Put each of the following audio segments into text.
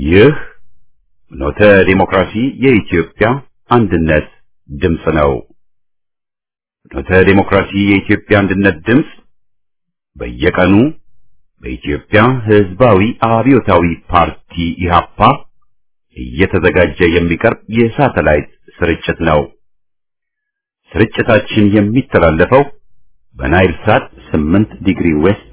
ይህ ኖተ ዲሞክራሲ የኢትዮጵያ አንድነት ድምፅ ነው። ኖተ ዲሞክራሲ የኢትዮጵያ አንድነት ድምፅ በየቀኑ በኢትዮጵያ ሕዝባዊ አብዮታዊ ፓርቲ ኢህአፓ እየተዘጋጀ የሚቀርብ የሳተላይት ስርጭት ነው። ስርጭታችን የሚተላለፈው በናይል ሳት 8 ዲግሪ ዌስት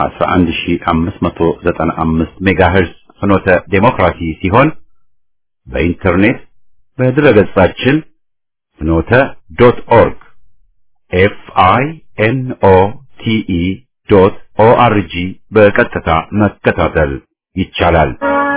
11595 ሜጋሄርዝ ፍኖተ ዴሞክራሲ ሲሆን በኢንተርኔት በድረገጻችን ፍኖተ ዶት ኦርግ ኤፍ አይ ኤን ኦ ቲ ኢ ዶት ኦ አር ጂ በቀጥታ መከታተል ይቻላል።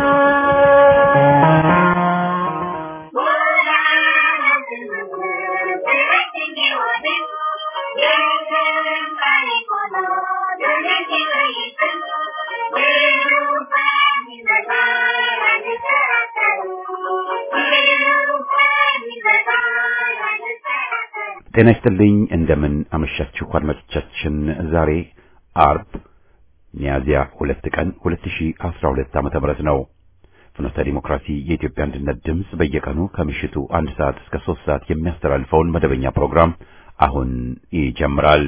ጤና ይስጥልኝ። እንደምን አመሻችሁ አድማጮቻችን። ዛሬ አርብ ሚያዝያ ሁለት ቀን 2012 ዓመተ ምህረት ነው። ፍኖተ ዲሞክራሲ የኢትዮጵያ አንድነት ድምፅ በየቀኑ ከምሽቱ አንድ ሰዓት እስከ ሶስት ሰዓት የሚያስተላልፈውን መደበኛ ፕሮግራም አሁን ይጀምራል።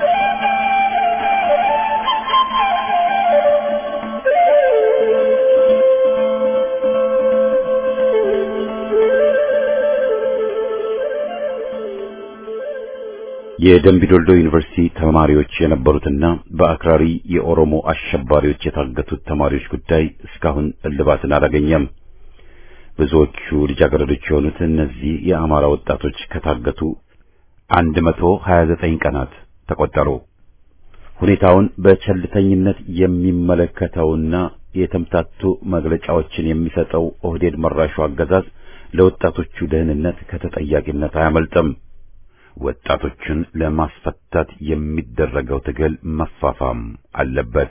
የደምቢዶልዶ ዩኒቨርሲቲ ተማሪዎች የነበሩትና በአክራሪ የኦሮሞ አሸባሪዎች የታገቱት ተማሪዎች ጉዳይ እስካሁን እልባትን አላገኘም። ብዙዎቹ ልጃገረዶች የሆኑት እነዚህ የአማራ ወጣቶች ከታገቱ 129 ቀናት ተቆጠሩ። ሁኔታውን በቸልተኝነት የሚመለከተውና የተምታቱ መግለጫዎችን የሚሰጠው ኦህዴድ መራሹ አገዛዝ ለወጣቶቹ ደህንነት ከተጠያቂነት አያመልጥም። ወጣቶችን ለማስፈታት የሚደረገው ትግል መፋፋም አለበት።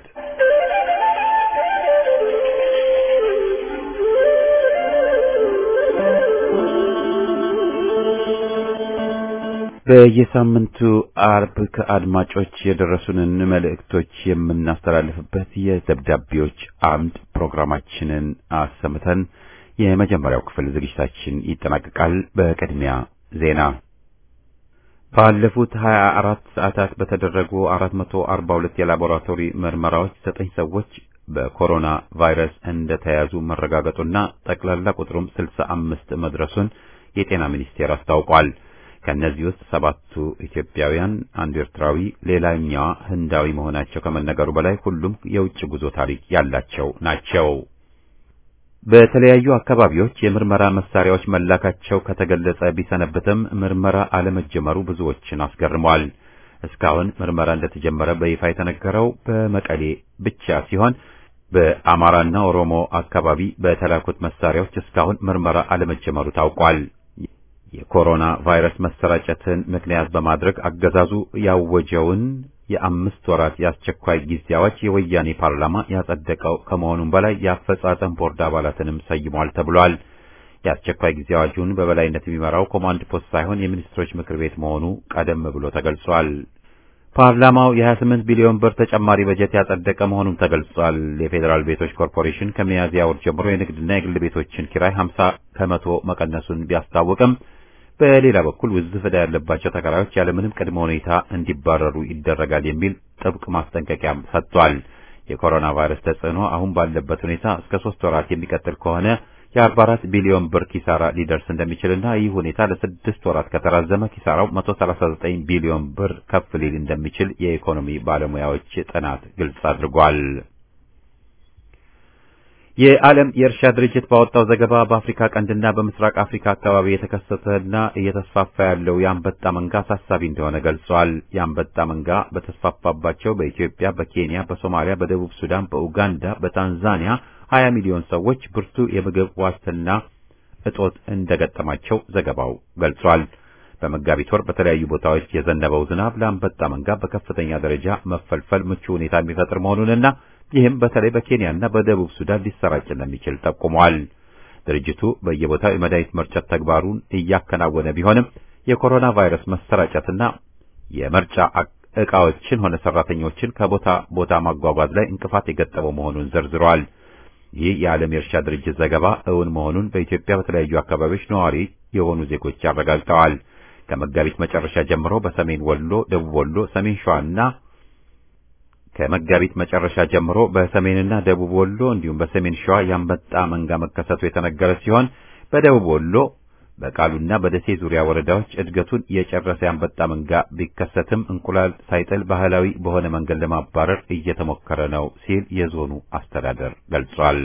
በየሳምንቱ አርብ ከአድማጮች የደረሱንን መልእክቶች የምናስተላልፍበት የደብዳቤዎች አምድ ፕሮግራማችንን አሰምተን የመጀመሪያው ክፍል ዝግጅታችን ይጠናቀቃል። በቅድሚያ ዜና ባለፉት 24 ሰዓታት በተደረጉ 442 የላቦራቶሪ ምርመራዎች ዘጠኝ ሰዎች በኮሮና ቫይረስ እንደተያዙ መረጋገጡና ጠቅላላ ቁጥሩም 65 መድረሱን የጤና ሚኒስቴር አስታውቋል። ከእነዚህ ውስጥ ሰባቱ ኢትዮጵያውያን፣ አንዱ ኤርትራዊ፣ ሌላኛዋ ህንዳዊ መሆናቸው ከመነገሩ በላይ ሁሉም የውጭ ጉዞ ታሪክ ያላቸው ናቸው። በተለያዩ አካባቢዎች የምርመራ መሳሪያዎች መላካቸው ከተገለጸ ቢሰነብትም ምርመራ አለመጀመሩ ብዙዎችን አስገርሟል። እስካሁን ምርመራ እንደተጀመረ በይፋ የተነገረው በመቀሌ ብቻ ሲሆን በአማራና ኦሮሞ አካባቢ በተላኩት መሳሪያዎች እስካሁን ምርመራ አለመጀመሩ ታውቋል። የኮሮና ቫይረስ መሰራጨትን ምክንያት በማድረግ አገዛዙ ያወጀውን የአምስት ወራት የአስቸኳይ ጊዜ አዋጅ የወያኔ ፓርላማ ያጸደቀው ከመሆኑም በላይ የአፈጻጸም ቦርድ አባላትንም ሰይሟል ተብሏል። የአስቸኳይ ጊዜ አዋጁን በበላይነት የሚመራው ኮማንድ ፖስት ሳይሆን የሚኒስትሮች ምክር ቤት መሆኑ ቀደም ብሎ ተገልጿል። ፓርላማው የ28 ቢሊዮን ብር ተጨማሪ በጀት ያጸደቀ መሆኑም ተገልጿል። የፌዴራል ቤቶች ኮርፖሬሽን ከሚያዝያ ወር ጀምሮ የንግድና የግል ቤቶችን ኪራይ 50 ከመቶ መቀነሱን ቢያስታውቅም በሌላ በኩል ውዝፍ ዕዳ ያለባቸው ተከራዮች ያለምንም ቅድመ ሁኔታ እንዲባረሩ ይደረጋል የሚል ጥብቅ ማስጠንቀቂያም ሰጥቷል። የኮሮና ቫይረስ ተጽዕኖ አሁን ባለበት ሁኔታ እስከ ሶስት ወራት የሚቀጥል ከሆነ የ44 ቢሊዮን ብር ኪሳራ ሊደርስ እንደሚችልና ይህ ሁኔታ ለስድስት ወራት ከተራዘመ ኪሳራው 139 ቢሊዮን ብር ከፍ ሊል እንደሚችል የኢኮኖሚ ባለሙያዎች ጥናት ግልጽ አድርጓል። የዓለም የእርሻ ድርጅት ባወጣው ዘገባ በአፍሪካ ቀንድና በምስራቅ አፍሪካ አካባቢ የተከሰተና እየተስፋፋ ያለው የአንበጣ መንጋ አሳሳቢ እንደሆነ ገልጿል። የአንበጣ መንጋ በተስፋፋባቸው በኢትዮጵያ፣ በኬንያ፣ በሶማሊያ፣ በደቡብ ሱዳን፣ በኡጋንዳ፣ በታንዛኒያ 20 ሚሊዮን ሰዎች ብርቱ የምግብ ዋስትና እጦት እንደገጠማቸው ዘገባው ገልጿል። በመጋቢት ወር በተለያዩ ቦታዎች የዘነበው ዝናብ ለአንበጣ መንጋ በከፍተኛ ደረጃ መፈልፈል ምቹ ሁኔታ የሚፈጥር መሆኑንና ይህም በተለይ በኬንያና በደቡብ ሱዳን ሊሰራጭ እንደሚችል ጠቁሟል። ድርጅቱ በየቦታው የመድኃኒት መርጨት ተግባሩን እያከናወነ ቢሆንም የኮሮና ቫይረስ መሰራጨትና የመርጫ ዕቃዎችን ሆነ ሰራተኞችን ከቦታ ቦታ ማጓጓዝ ላይ እንቅፋት የገጠመው መሆኑን ዘርዝረዋል። ይህ የዓለም የእርሻ ድርጅት ዘገባ እውን መሆኑን በኢትዮጵያ በተለያዩ አካባቢዎች ነዋሪ የሆኑ ዜጎች አረጋግጠዋል። ከመጋቢት መጨረሻ ጀምሮ በሰሜን ወሎ፣ ደቡብ ወሎ፣ ሰሜን ሸዋና ከመጋቢት መጨረሻ ጀምሮ በሰሜንና ደቡብ ወሎ እንዲሁም በሰሜን ሸዋ የአንበጣ መንጋ መከሰቱ የተነገረ ሲሆን በደቡብ ወሎ በቃሉና በደሴ ዙሪያ ወረዳዎች እድገቱን የጨረሰ የአንበጣ መንጋ ቢከሰትም እንቁላል ሳይጥል ባህላዊ በሆነ መንገድ ለማባረር እየተሞከረ ነው ሲል የዞኑ አስተዳደር ገልጿል።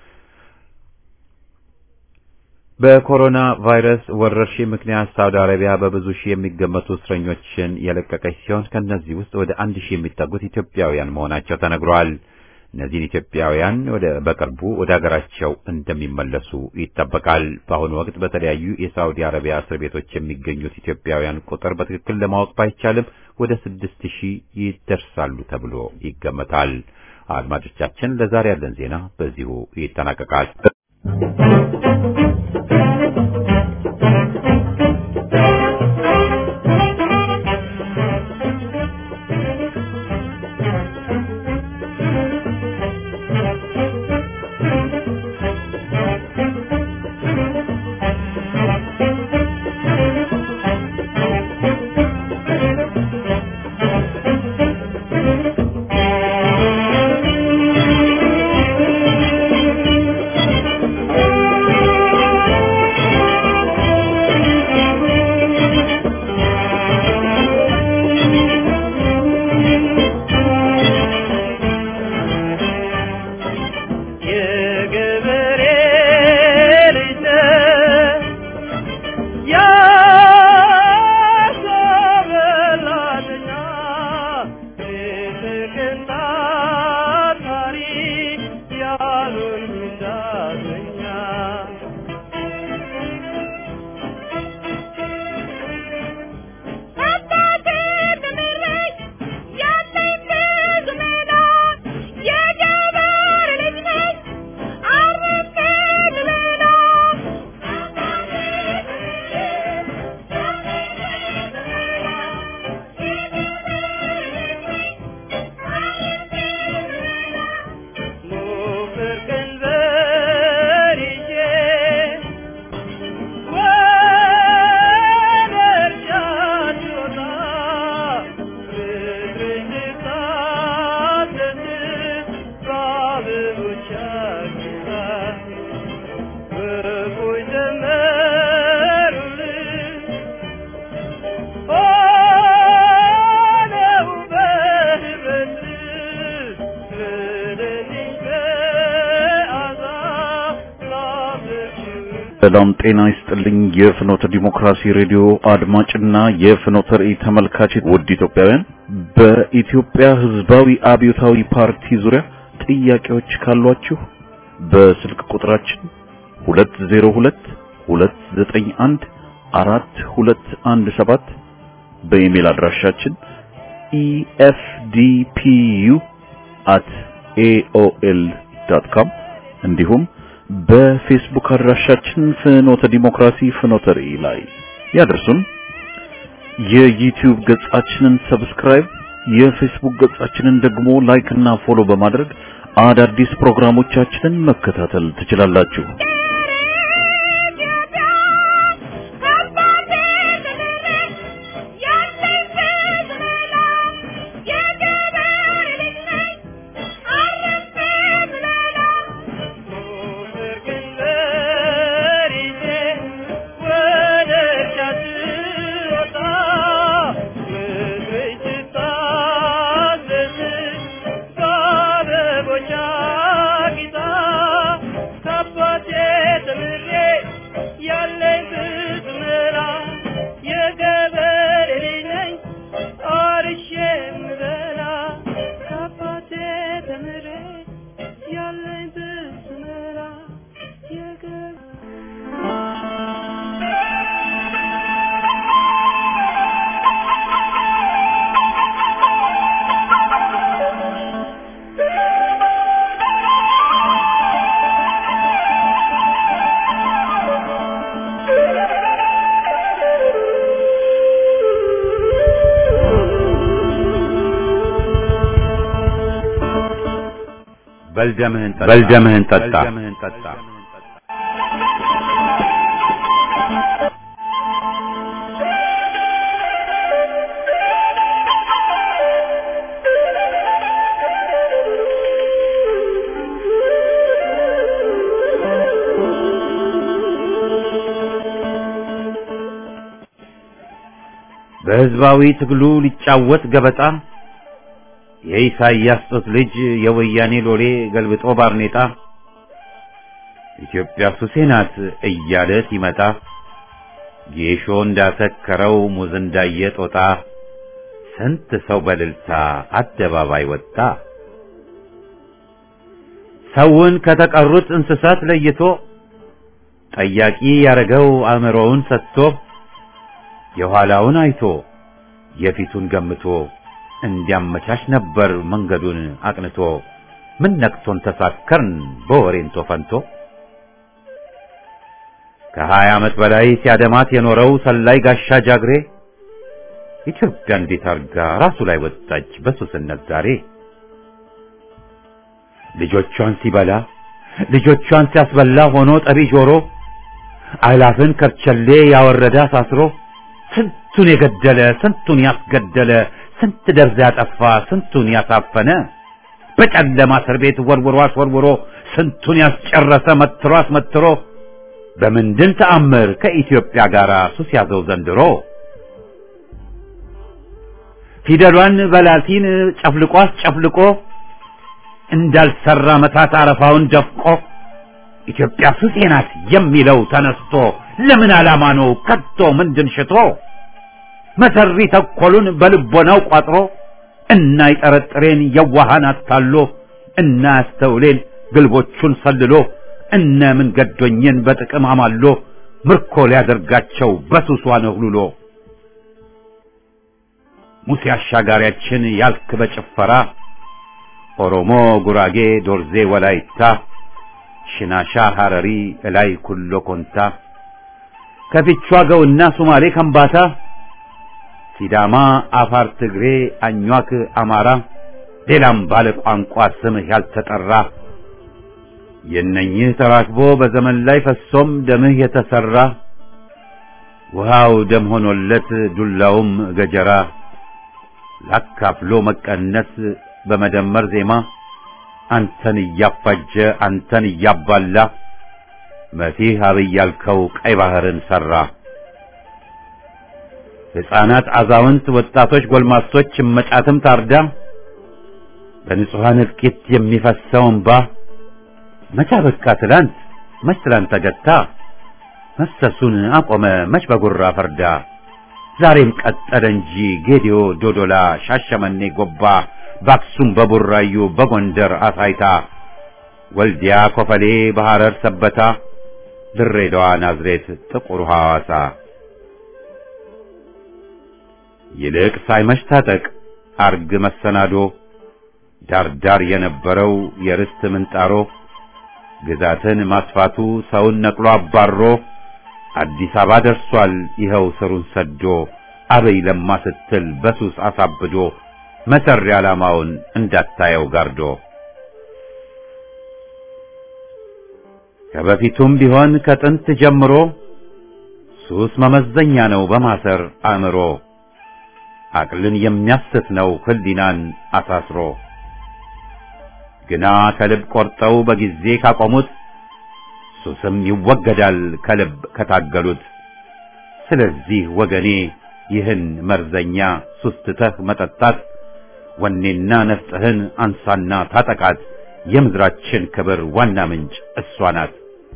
በኮሮና ቫይረስ ወረርሽኝ ምክንያት ሳውዲ አረቢያ በብዙ ሺህ የሚገመቱ እስረኞችን የለቀቀች ሲሆን ከእነዚህ ውስጥ ወደ አንድ ሺህ የሚጠጉት ኢትዮጵያውያን መሆናቸው ተነግሯል። እነዚህን ኢትዮጵያውያን ወደ በቅርቡ ወደ ሀገራቸው እንደሚመለሱ ይጠበቃል። በአሁኑ ወቅት በተለያዩ የሳውዲ አረቢያ እስር ቤቶች የሚገኙት ኢትዮጵያውያን ቁጥር በትክክል ለማወቅ ባይቻልም ወደ ስድስት ሺህ ይደርሳሉ ተብሎ ይገመታል። አድማጮቻችን፣ ለዛሬ ያለን ዜና በዚሁ ይጠናቀቃል። ሰላም ጤና ይስጥልኝ። የፍኖተ ዲሞክራሲ ሬዲዮ አድማጭና የፍኖተ ራእይ ተመልካች ውድ ኢትዮጵያውያን፣ በኢትዮጵያ ሕዝባዊ አብዮታዊ ፓርቲ ዙሪያ ጥያቄዎች ካሏችሁ በስልክ ቁጥራችን 202 291 4217 በኢሜል አድራሻችን efdpu@aol.com እንዲሁም በፌስቡክ አድራሻችን ፍኖተ ዲሞክራሲ ፍኖተ ራእይ ላይ ያደርሱን። የዩቲዩብ ገጻችንን ሰብስክራይብ፣ የፌስቡክ ገጻችንን ደግሞ ላይክ እና ፎሎ በማድረግ አዳዲስ ፕሮግራሞቻችንን መከታተል ትችላላችሁ። Thank you. በልደምህን ጠጣ። በህዝባዊ ትግሉ ሊጫወት ገበጣ የኢሳይያስ ጡት ልጅ የወያኔ ሎሌ ገልብጦ ባርኔጣ ኢትዮጵያ ሱሴ ናት እያለ ሲመጣ ጌሾ እንዳሰከረው ሙዝ እንዳየ ጦጣ ስንት ሰው በልልታ አደባባይ ወጣ። ሰውን ከተቀሩት እንስሳት ለይቶ ጠያቂ ያረገው አእምሮውን ሰጥቶ የኋላውን አይቶ የፊቱን ገምቶ እንዲያመቻች ነበር መንገዱን አቅንቶ። ምን ነክቶን ተሳከርን በወሬንቶ ፈንቶ ከሀያ ዓመት በላይ ሲያደማት የኖረው ሰላይ ጋሻ ጃግሬ ኢትዮጵያ እንዴት አርጋ ራሱ ላይ ወጣች በሱስነት ዛሬ። ልጆቿን ሲበላ ልጆቿን ሲያስበላ ሆኖ ጠቢ ጆሮ አላፍን ከርቸሌ ያወረደ አሳስሮ ስንቱን የገደለ ስንቱን ያስገደለ ስንት ደርዝ ያጠፋ ስንቱን ያሳፈነ በጨለማ እስር ቤት ወርውሮ አስወርውሮ ስንቱን ያስጨረሰ መትሮ አስመትሮ በምንድን ተአምር ከኢትዮጵያ ጋር ሱስ ያዘው ዘንድሮ ፊደሏን በላቲን ጨፍልቆ አስጨፍልቆ እንዳልሰራ መታት አረፋውን ደፍቆ ኢትዮጵያ ሱሴ ናት የሚለው ተነስቶ ለምን ዓላማ ነው ከቶ ምንድን ሽቶ መሰሪ ተኮሉን በልቦናው ቋጥሮ እና ይጠረጥሬን የዋሃን አታሎ እና ያስተውሌን ግልቦቹን ሰልሎ እነ ምን ገዶኝን በጥቅም አማሎ ምርኮ ሊያደርጋቸው በሱሷ ነህሉሎ ሙሴ አሻጋሪያችን ያልክ በጭፈራ ኦሮሞ፣ ጉራጌ፣ ዶርዜ፣ ወላይታ፣ ሽናሻ፣ ሐረሪ፣ እላይ ኩሎ ኮንታ ከፊቿ ገውና ሱማሌ ከምባታ ሲዳማ፣ አፋር፣ ትግሬ፣ አኟክ፣ አማራ ሌላም ባለ ቋንቋ ስምህ ያልተጠራ የእነኝህ ተራክቦ በዘመን ላይ ፈሶም ደምህ የተሰራ ውሃው ደም ሆኖለት ዱላውም ገጀራ ላካፍሎ መቀነስ በመደመር ዜማ አንተን እያፋጀ አንተን እያባላ መሲህ አብይ ያልከው ቀይ ባህርን ሰራ። ሕፃናት፣ አዛውንት፣ ወጣቶች፣ ጎልማሶች እመጫትም ታርዳ በንጹሐን እልቂት የሚፈሰው እንባ መቻ በቃ ትላንት መች ትላንት ተገታ መፍሰሱን አቆመ መች በጉራ ፈርዳ ዛሬም ቀጠለ እንጂ ጌዲዮ፣ ዶዶላ፣ ሻሸመኔ፣ ጎባ በአክሱም በቡራዩ በጎንደር አሳይታ ወልዲያ፣ ኮፈሌ፣ በሐረር ሰበታ ድሬዳዋ፣ ናዝሬት፣ ጥቁር ሐዋሳ ይልቅ ሳይመሽ ታጠቅ አርግ መሰናዶ ዳርዳር የነበረው የርስት ምንጣሮ ግዛትን ማስፋቱ ሰውን ነቅሎ አባሮ አዲስ አበባ ደርሷል ይኸው ስሩን ሰዶ አበይ ለማ ስትል በሱስ አሳብዶ መሰሪ ዓላማውን እንዳታየው ጋርዶ ከበፊቱም ቢሆን ከጥንት ጀምሮ ሱስ መመዘኛ ነው በማሰር አእምሮ አቅልን የሚያስት ነው ህሊናን አሳስሮ ግና ከልብ ቆርጠው በጊዜ ካቆሙት ሱስም ይወገዳል ከልብ ከታገሉት። ስለዚህ ወገኔ ይህን መርዘኛ ሱስ ትተህ መጠጣት ወኔና ነፍጥህን አንሳና ታጠቃት። የምድራችን ክብር ዋና ምንጭ እሷ ናት።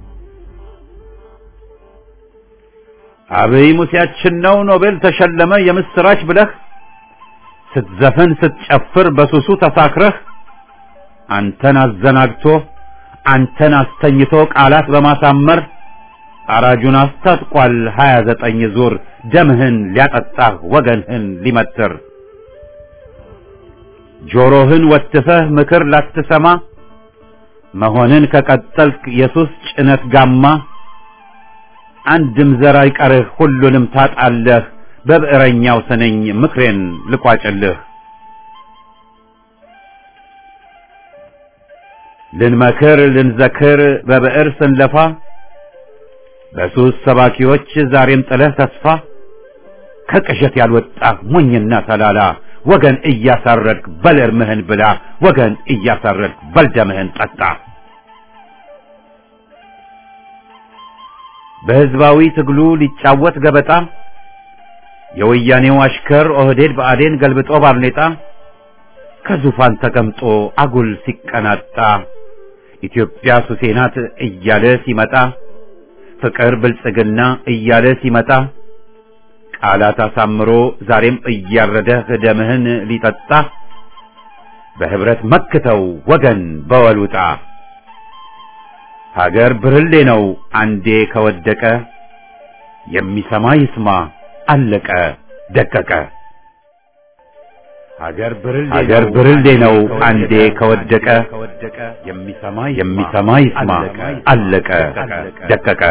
አብይ ሙሴያችን ነው ኖቤል ተሸለመ የምስራች ብለህ ስትዘፍን ስትጨፍር በሱሱ ተሳክረህ አንተን አዘናግቶ አንተን አስተኝቶ ቃላት በማሳመር አራጁን አስታጥቋል ሀያ ዘጠኝ ዙር ደምህን ሊያጠጣህ ወገንህን ሊመትር ጆሮህን ወትፈህ ምክር ላትሰማ መሆንን ከቀጠልክ የሱስ ጭነት ጋማ አንድም ዘር አይቀርህ ሁሉንም ታጣለህ በብዕረኛው ስነኝ ምክሬን ልቋጭልህ ልንመክር ልንዘክር በብዕር ስንለፋ በሱስ ሰባኪዎች ዛሬም ጥለህ ተስፋ ከቅዠት ያልወጣ ሞኝና ተላላ ወገን እያሳረድክ በል እርምህን ብላ ወገን እያሳረድክ በል ደምህን ጠጣ። በሕዝባዊ ትግሉ ሊጫወት ገበጣ የወያኔው አሽከር ኦህዴድ ብአዴን ገልብጦ ባርኔጣ ከዙፋን ተቀምጦ አጉል ሲቀናጣ ኢትዮጵያ ሱሴ ናት እያለ ሲመጣ ፍቅር ብልጽግና እያለ ሲመጣ ቃላት አሳምሮ ዛሬም እያረደህ ደምህን ሊጠጣ በህብረት መክተው ወገን በወሉጣ ሀገር ብርሌ ነው አንዴ ከወደቀ የሚሰማ ይስማ አለቀ ደቀቀ። ሀገር ብርሌ ነው አንዴ ከወደቀ የሚሰማ ይስማ አለቀ ደቀቀ።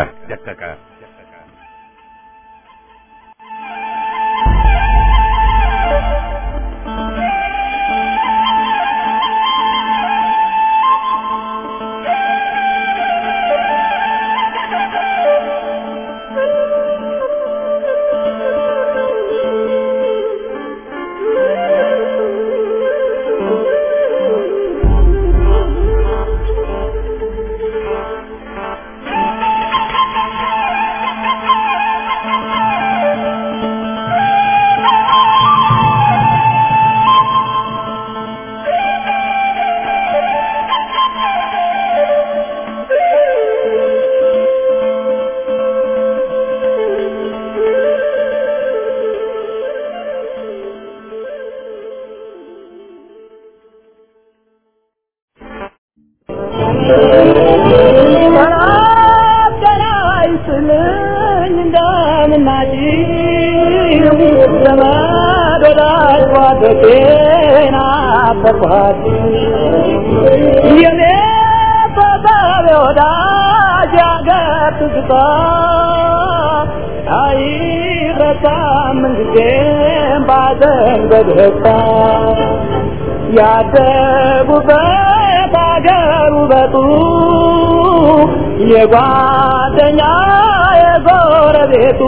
ያደጉበት አገር ውበቱ የጓደኛ የጎረቤቱ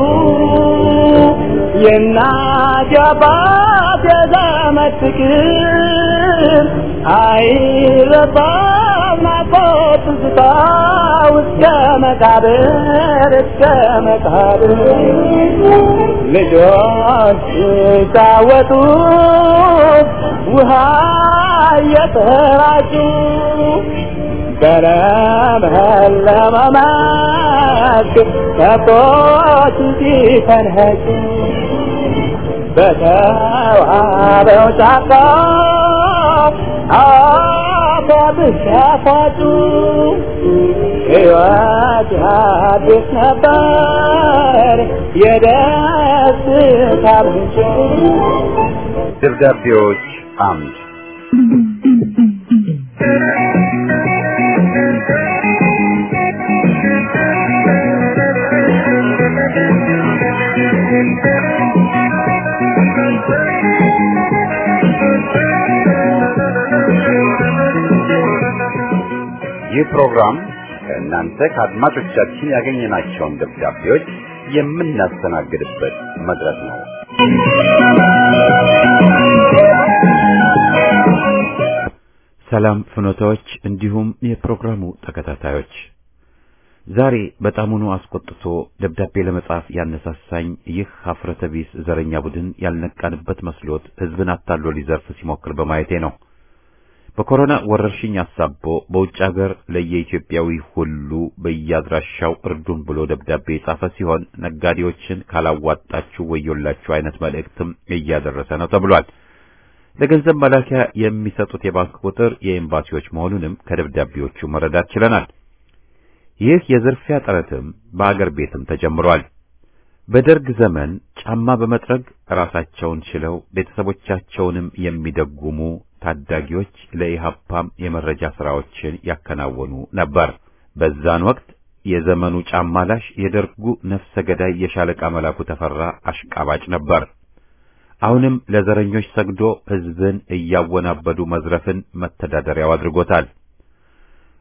የእናት የአባት የዘመድ ፍቅር አይረሳም ናፍቆት ትዝታ እስከ መቃብር እስከ መቃብር ልጆች ሲጫወቱ ውሃ እየተራጩ በለመለመ መስክ ከብቶች ሲፈንኸጩ በተዋበው ጫካ አባብስ ያፋጩ ሕይወት አዲስ ነበር የደስታ ምንጭ ደብዳቤዎች አምድ ይህ ፕሮግራም ከእናንተ ከአድማጮቻችን ያገኘናቸውን ደብዳቤዎች የምናስተናግድበት መድረክ ነው። ሰላም ፍኖታዎች፣ እንዲሁም የፕሮግራሙ ተከታታዮች ዛሬ በጣሙኑ አስቆጥቶ ደብዳቤ ለመጻፍ ያነሳሳኝ ይህ ሀፍረተ ቢስ ዘረኛ ቡድን ያልነቃንበት መስሎት ሕዝብን አታሎ ሊዘርፍ ሲሞክር በማየቴ ነው። በኮሮና ወረርሽኝ አሳቦ በውጭ ሀገር ለየኢትዮጵያዊ ሁሉ በየአድራሻው እርዱን ብሎ ደብዳቤ የጻፈ ሲሆን ነጋዴዎችን ካላዋጣችሁ ወዮላችሁ አይነት መልእክትም እያደረሰ ነው ተብሏል። ለገንዘብ መላኪያ የሚሰጡት የባንክ ቁጥር የኤምባሲዎች መሆኑንም ከደብዳቤዎቹ መረዳት ችለናል። ይህ የዝርፊያ ጥረትም በአገር ቤትም ተጀምሯል። በደርግ ዘመን ጫማ በመጥረግ ራሳቸውን ችለው ቤተሰቦቻቸውንም የሚደጉሙ ታዳጊዎች ለኢሃፓም የመረጃ ስራዎችን ያከናወኑ ነበር። በዛን ወቅት የዘመኑ ጫማ ላሽ የደርጉ ነፍሰ ገዳይ የሻለቃ መላኩ ተፈራ አሽቃባጭ ነበር። አሁንም ለዘረኞች ሰግዶ ሕዝብን እያወናበዱ መዝረፍን መተዳደሪያው አድርጎታል።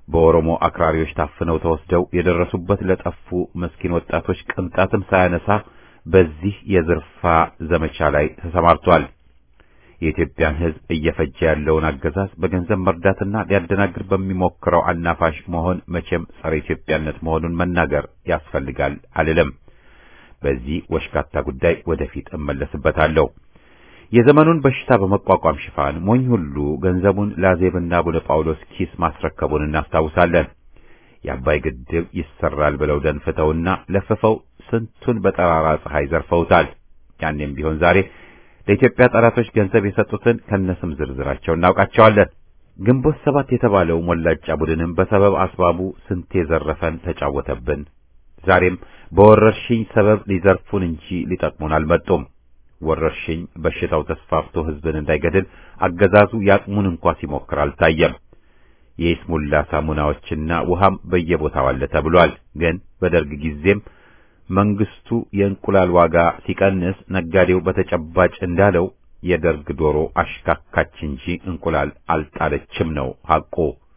በኦሮሞ አክራሪዎች ታፍነው ተወስደው የደረሱበት ለጠፉ መስኪን ወጣቶች ቅንጣትም ሳያነሳ በዚህ የዝርፋ ዘመቻ ላይ ተሰማርቷል። የኢትዮጵያን ሕዝብ እየፈጀ ያለውን አገዛዝ በገንዘብ መርዳትና ሊያደናግር በሚሞክረው አናፋሽ መሆን መቼም ጸረ ኢትዮጵያነት መሆኑን መናገር ያስፈልጋል አልልም። በዚህ ወሽካታ ጉዳይ ወደፊት እመለስበታለሁ። የዘመኑን በሽታ በመቋቋም ሽፋን ሞኝ ሁሉ ገንዘቡን ለአዜብና አቡነ ጳውሎስ ኪስ ማስረከቡን እናስታውሳለን። የአባይ ግድብ ይሰራል ብለው ደንፍተውና ለፍፈው ስንቱን በጠራራ ፀሐይ ዘርፈውታል። ያኔም ቢሆን ዛሬ ለኢትዮጵያ ጠላቶች ገንዘብ የሰጡትን ከነስም ዝርዝራቸው እናውቃቸዋለን። ግንቦት ሰባት የተባለው ሞላጫ ቡድንም በሰበብ አስባቡ ስንቴ ዘረፈን ተጫወተብን። ዛሬም በወረርሽኝ ሰበብ ሊዘርፉን እንጂ ሊጠቅሙን አልመጡም። ወረርሽኝ በሽታው ተስፋፍቶ ሕዝብን እንዳይገድል አገዛዙ ያቅሙን እንኳ ሲሞክር አልታየም። የይስሙላ ሳሙናዎችና ውሃም በየቦታው አለ ተብሏል። ግን በደርግ ጊዜም መንግስቱ የእንቁላል ዋጋ ሲቀንስ ነጋዴው በተጨባጭ እንዳለው የደርግ ዶሮ አሽካካች እንጂ እንቁላል አልጣለችም ነው ሐቁ።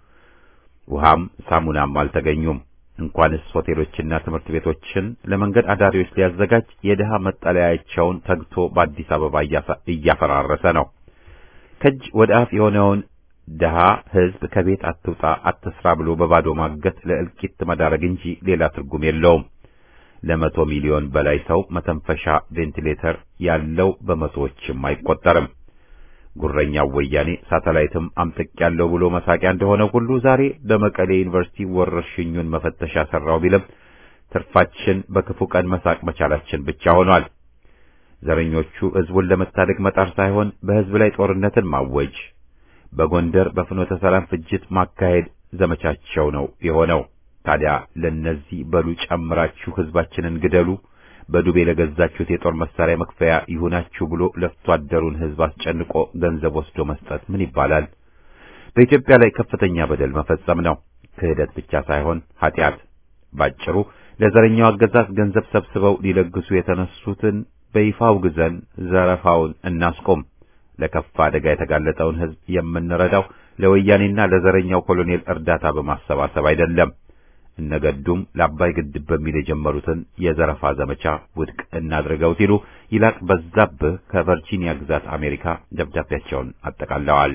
ውሃም ሳሙናም አልተገኙም። እንኳንስ ሆቴሎችና ትምህርት ቤቶችን ለመንገድ አዳሪዎች ሊያዘጋጅ የድሃ መጠለያቸውን ተግቶ በአዲስ አበባ እያፈራረሰ ነው። ከእጅ ወደ አፍ የሆነውን ድሃ ሕዝብ ከቤት አትውጣ አትስራ ብሎ በባዶ ማገት ለእልቂት መዳረግ እንጂ ሌላ ትርጉም የለውም። ለመቶ ሚሊዮን በላይ ሰው መተንፈሻ ቬንቲሌተር ያለው በመቶዎችም አይቆጠርም። ጉረኛው ወያኔ ሳተላይትም አምጥቅ ያለው ብሎ መሳቂያ እንደሆነ ሁሉ ዛሬ በመቀሌ ዩኒቨርሲቲ ወረርሽኙን መፈተሻ ሰራው ቢልም ትርፋችን በክፉ ቀን መሳቅ መቻላችን ብቻ ሆኗል። ዘረኞቹ ሕዝቡን ለመታደግ መጣር ሳይሆን በሕዝብ ላይ ጦርነትን ማወጅ፣ በጎንደር በፍኖተ ሰላም ፍጅት ማካሄድ ዘመቻቸው ነው የሆነው። ታዲያ ለነዚህ በሉ ጨምራችሁ ሕዝባችንን ግደሉ፣ በዱቤ ለገዛችሁት የጦር መሳሪያ መክፈያ ይሁናችሁ ብሎ ለፍቶ አደሩን ሕዝብ አስጨንቆ ገንዘብ ወስዶ መስጠት ምን ይባላል? በኢትዮጵያ ላይ ከፍተኛ በደል መፈጸም ነው። ክህደት ብቻ ሳይሆን ኃጢአት። ባጭሩ ለዘረኛው አገዛዝ ገንዘብ ሰብስበው ሊለግሱ የተነሱትን በይፋ አውግዘን ዘረፋውን እናስቆም። ለከፋ አደጋ የተጋለጠውን ሕዝብ የምንረዳው ለወያኔና ለዘረኛው ኮሎኔል እርዳታ በማሰባሰብ አይደለም። እነገዱም ለአባይ ግድብ በሚል የጀመሩትን የዘረፋ ዘመቻ ውድቅ እናድርገው ሲሉ ይላቅ በዛብህ ከቨርጂኒያ ግዛት አሜሪካ ደብዳቤያቸውን አጠቃለዋል።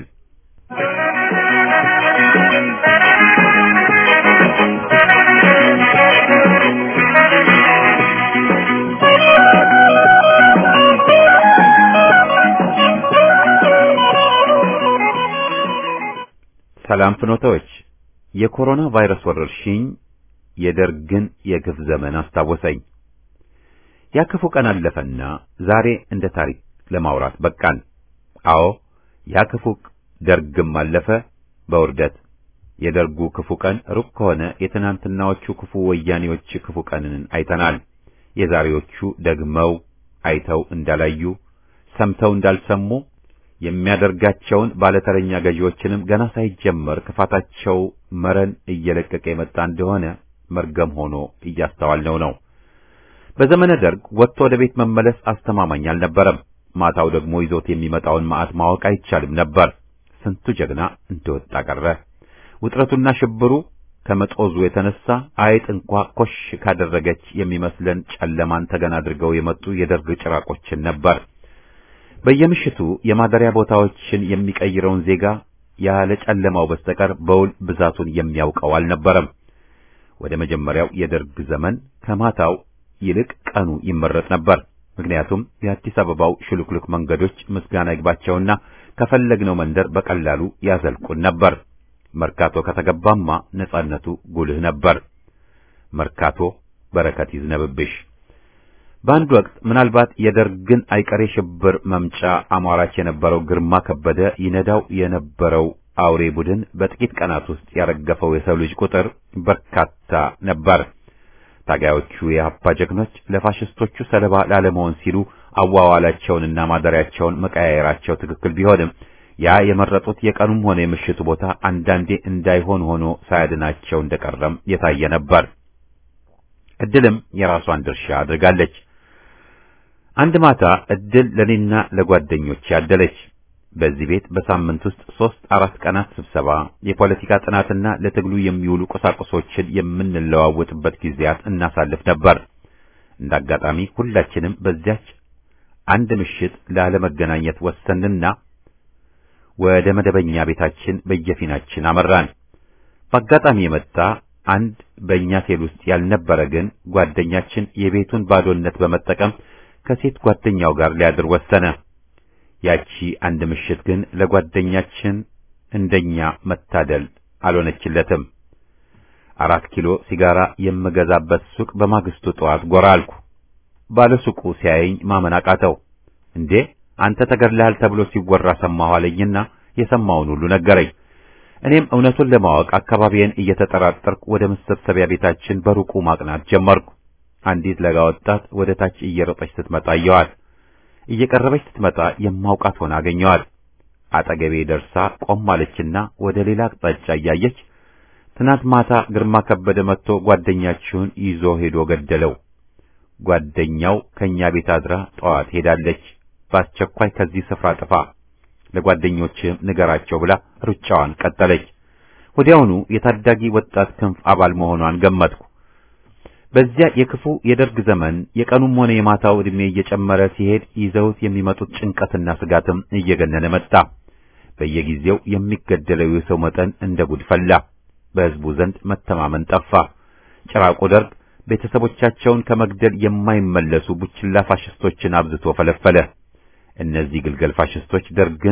ሰላም ፍኖታዎች፣ የኮሮና ቫይረስ ወረርሽኝ የደርግን የግፍ ዘመን አስታወሰኝ። ያ ክፉ ቀን አለፈና ዛሬ እንደ ታሪክ ለማውራት በቃን። አዎ ያ ክፉ ደርግም አለፈ በውርደት። የደርጉ ክፉ ቀን ሩቅ ከሆነ የትናንትናዎቹ ክፉ ወያኔዎች ክፉ ቀንን አይተናል። የዛሬዎቹ ደግመው አይተው እንዳላዩ ሰምተው እንዳልሰሙ የሚያደርጋቸውን ባለተረኛ ገዢዎችንም ገና ሳይጀመር ክፋታቸው መረን እየለቀቀ የመጣ እንደሆነ መርገም ሆኖ እያስተዋልነው ነው። በዘመነ ደርግ ወጥቶ ወደ ቤት መመለስ አስተማማኝ አልነበረም። ማታው ደግሞ ይዞት የሚመጣውን መዓት ማወቅ አይቻልም ነበር። ስንቱ ጀግና እንደወጣ ቀረ። ውጥረቱና ሽብሩ ከመጦዙ የተነሳ አይጥ እንኳ ኮሽ ካደረገች የሚመስለን ጨለማን ተገን አድርገው የመጡ የደርግ ጭራቆችን ነበር። በየምሽቱ የማደሪያ ቦታዎችን የሚቀይረውን ዜጋ ያለ ጨለማው በስተቀር በውል ብዛቱን የሚያውቀው አልነበረም። ወደ መጀመሪያው የደርግ ዘመን ከማታው ይልቅ ቀኑ ይመረጥ ነበር። ምክንያቱም የአዲስ አበባው ሽሉክሉክ መንገዶች ምስጋና ይግባቸውና ከፈለግነው መንደር በቀላሉ ያዘልቁን ነበር። መርካቶ ከተገባማ ነጻነቱ ጉልህ ነበር። መርካቶ በረከት ይዝነብብሽ። በአንድ ወቅት ምናልባት የደርግን አይቀሬ ሽብር መምጫ አሟራች የነበረው ግርማ ከበደ ይነዳው የነበረው አውሬ ቡድን በጥቂት ቀናት ውስጥ ያረገፈው የሰው ልጅ ቁጥር በርካታ ነበር። ታጋዮቹ የሀፓ ጀግኖች ለፋሽስቶቹ ሰለባ ላለመሆን ሲሉ አዋዋላቸውንና ማደሪያቸውን መቀያየራቸው ትክክል ቢሆንም ያ የመረጡት የቀኑም ሆነ የምሽቱ ቦታ አንዳንዴ እንዳይሆን ሆኖ ሳያድናቸው እንደቀረም የታየ ነበር። እድልም የራሷን ድርሻ አድርጋለች። አንድ ማታ እድል ለኔና ለጓደኞች ያደለች። በዚህ ቤት በሳምንት ውስጥ ሶስት አራት ቀናት ስብሰባ፣ የፖለቲካ ጥናትና ለትግሉ የሚውሉ ቁሳቁሶችን የምንለዋወጥበት ጊዜያት እናሳልፍ ነበር። እንደ አጋጣሚ ሁላችንም በዚያች አንድ ምሽት ላለመገናኘት ወሰንና ወደ መደበኛ ቤታችን በየፊናችን አመራን። በአጋጣሚ የመጣ አንድ በእኛ ሴል ውስጥ ያልነበረ ግን ጓደኛችን የቤቱን ባዶነት በመጠቀም ከሴት ጓደኛው ጋር ሊያድር ወሰነ። ያቺ አንድ ምሽት ግን ለጓደኛችን እንደኛ መታደል አልሆነችለትም። አራት ኪሎ ሲጋራ የምገዛበት ሱቅ በማግስቱ ጠዋት ጎራ አልኩ። ባለ ሱቁ ሲያየኝ ማመን አቃተው። እንዴ አንተ ተገድለሃል ተብሎ ሲወራ ሰማሁ አለኝና የሰማውን ሁሉ ነገረኝ። እኔም እውነቱን ለማወቅ አካባቢዬን እየተጠራጠርኩ ወደ መሰብሰቢያ ቤታችን በሩቁ ማቅናት ጀመርኩ። አንዲት ለጋ ወጣት ወደ ታች እየሮጠች ስትመጣ አየኋት። እየቀረበች ስትመጣ የማውቃት ሆና አገኘኋት። አጠገቤ ደርሳ ቆም አለችና ወደ ሌላ አቅጣጫ እያየች ትናንት ማታ ግርማ ከበደ መጥቶ ጓደኛችሁን ይዞ ሄዶ ገደለው። ጓደኛው ከኛ ቤት አድራ ጠዋት ሄዳለች። በአስቸኳይ ከዚህ ስፍራ ጥፋ፣ ለጓደኞችህም ንገራቸው ብላ ሩጫዋን ቀጠለች። ወዲያውኑ የታዳጊ ወጣት ክንፍ አባል መሆኗን ገመትኩ። በዚያ የክፉ የደርግ ዘመን የቀኑም ሆነ የማታው ዕድሜ እየጨመረ ሲሄድ ይዘውት የሚመጡት ጭንቀትና ስጋትም እየገነነ መጣ። በየጊዜው የሚገደለው የሰው መጠን እንደ ጉድ ፈላ። በሕዝቡ ዘንድ መተማመን ጠፋ። ጭራቁ ደርግ ቤተሰቦቻቸውን ከመግደል የማይመለሱ ቡችላ ፋሽስቶችን አብዝቶ ፈለፈለ። እነዚህ ግልገል ፋሽስቶች ደርግን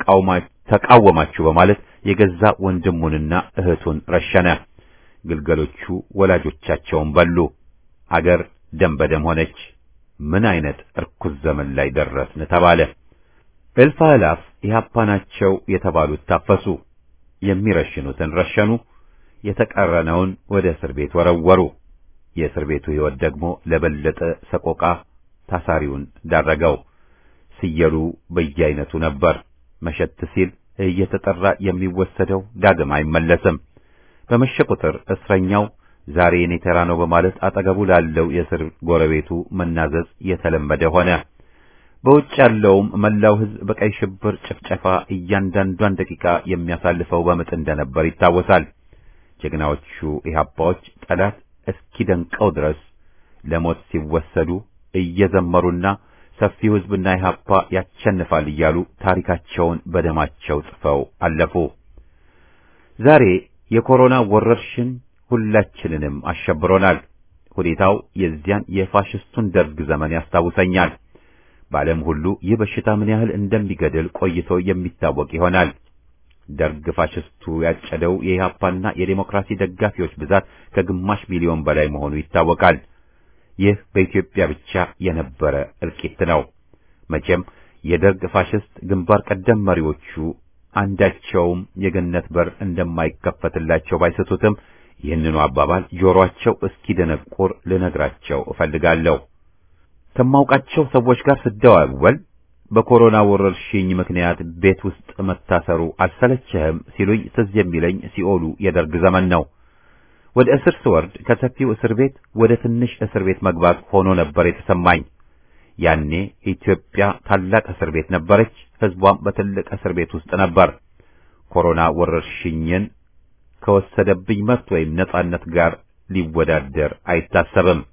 ተቃወማችሁ በማለት የገዛ ወንድሙንና እህቱን ረሸነ። ግልገሎቹ ወላጆቻቸውን በሉ። አገር ደም በደም ሆነች። ምን አይነት እርኩስ ዘመን ላይ ደረስን ተባለ። እልፍ አእላፍ ኢህአፓ ናቸው የተባሉት ታፈሱ። የሚረሽኑትን ረሸኑ። የተቀረነውን ወደ እስር ቤት ወረወሩ። የእስር ቤቱ ሕይወት ደግሞ ለበለጠ ሰቆቃ ታሳሪውን ዳረገው። ስየሉ በየአይነቱ ነበር። መሸት ሲል እየተጠራ የሚወሰደው ዳግም አይመለስም። በመሸ ቁጥር እስረኛው ዛሬ የኔ ተራ ነው በማለት አጠገቡ ላለው የእስር ጎረቤቱ መናዘዝ የተለመደ ሆነ። በውጭ ያለውም መላው ሕዝብ በቀይ ሽብር ጭፍጨፋ እያንዳንዷን ደቂቃ የሚያሳልፈው በምጥ እንደነበር ይታወሳል። ጀግናዎቹ ኢህአፓዎች ጠላት እስኪደንቀው ድረስ ለሞት ሲወሰዱ እየዘመሩና ሰፊው ሕዝብና ኢህአፓ ያሸንፋል እያሉ ታሪካቸውን በደማቸው ጽፈው አለፉ። ዛሬ የኮሮና ወረርሽኝ ሁላችንንም አሸብሮናል። ሁኔታው የዚያን የፋሽስቱን ደርግ ዘመን ያስታውሰኛል። በዓለም ሁሉ ይህ በሽታ ምን ያህል እንደሚገድል ቆይቶ የሚታወቅ ይሆናል። ደርግ ፋሽስቱ ያጨደው የኢህአፓና የዴሞክራሲ ደጋፊዎች ብዛት ከግማሽ ሚሊዮን በላይ መሆኑ ይታወቃል። ይህ በኢትዮጵያ ብቻ የነበረ እልቂት ነው። መቼም የደርግ ፋሽስት ግንባር ቀደም መሪዎቹ አንዳቸውም የገነት በር እንደማይከፈትላቸው ባይሰቱትም ይህንኑ አባባል ጆሮአቸው እስኪደነቁር ልነግራቸው እፈልጋለሁ። ከማውቃቸው ሰዎች ጋር ስደዋወል በኮሮና ወረርሽኝ ምክንያት ቤት ውስጥ መታሰሩ አልሰለችህም ሲሉኝ ትዝ የሚለኝ ሲኦሉ የደርግ ዘመን ነው። ወደ እስር ስወርድ ከሰፊው እስር ቤት ወደ ትንሽ እስር ቤት መግባት ሆኖ ነበር የተሰማኝ። ያኔ ኢትዮጵያ ታላቅ እስር ቤት ነበረች፣ ሕዝቧም በትልቅ እስር ቤት ውስጥ ነበር። ኮሮና ወረርሽኝን ከወሰደብኝ መብት ወይም ነጻነት ጋር ሊወዳደር አይታሰብም።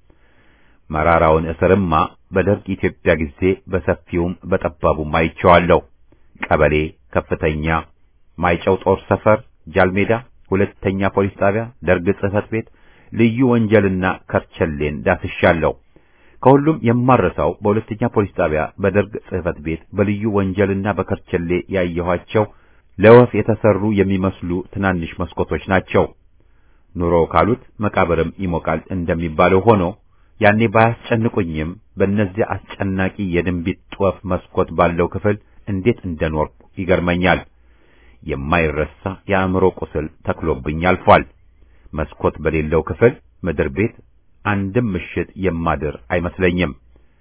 መራራውን እስርማ በደርግ ኢትዮጵያ ጊዜ በሰፊውም በጠባቡም አይቼዋለሁ። ቀበሌ፣ ከፍተኛ፣ ማይጨው ጦር ሰፈር፣ ጃልሜዳ፣ ሁለተኛ ፖሊስ ጣቢያ፣ ደርግ ጽሕፈት ቤት፣ ልዩ ወንጀልና ከርቸሌን ዳስሻለሁ። ከሁሉም የማረሳው በሁለተኛ ፖሊስ ጣቢያ፣ በደርግ ጽሕፈት ቤት፣ በልዩ ወንጀልና በከርቸሌ ያየኋቸው ለወፍ የተሰሩ የሚመስሉ ትናንሽ መስኮቶች ናቸው። ኑሮ ካሉት መቃብርም ይሞቃል እንደሚባለው ሆኖ ያኔ ባያስጨንቁኝም በእነዚያ አስጨናቂ የድንቢጥ ወፍ መስኮት ባለው ክፍል እንዴት እንደኖርኩ ይገርመኛል። የማይረሳ የአእምሮ ቁስል ተክሎብኝ አልፏል። መስኮት በሌለው ክፍል ምድር ቤት አንድም ምሽት የማድር አይመስለኝም።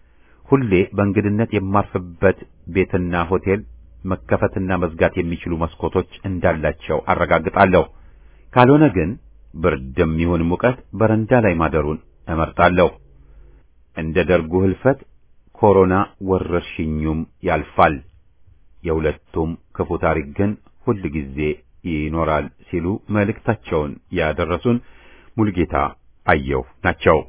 ሁሌ በእንግድነት የማርፍበት ቤትና ሆቴል መከፈትና መዝጋት የሚችሉ መስኮቶች እንዳላቸው አረጋግጣለሁ። ካልሆነ ግን ብርድም ይሁን ሙቀት በረንዳ ላይ ማደሩን እመርጣለሁ። እንደ ደርጉ ህልፈት ኮሮና ወረርሽኙም ያልፋል። የሁለቱም ክፉ ታሪክ ግን ሁል ጊዜ ይኖራል ሲሉ መልእክታቸውን ያደረሱን ሙልጌታ አየሁ ናቸው።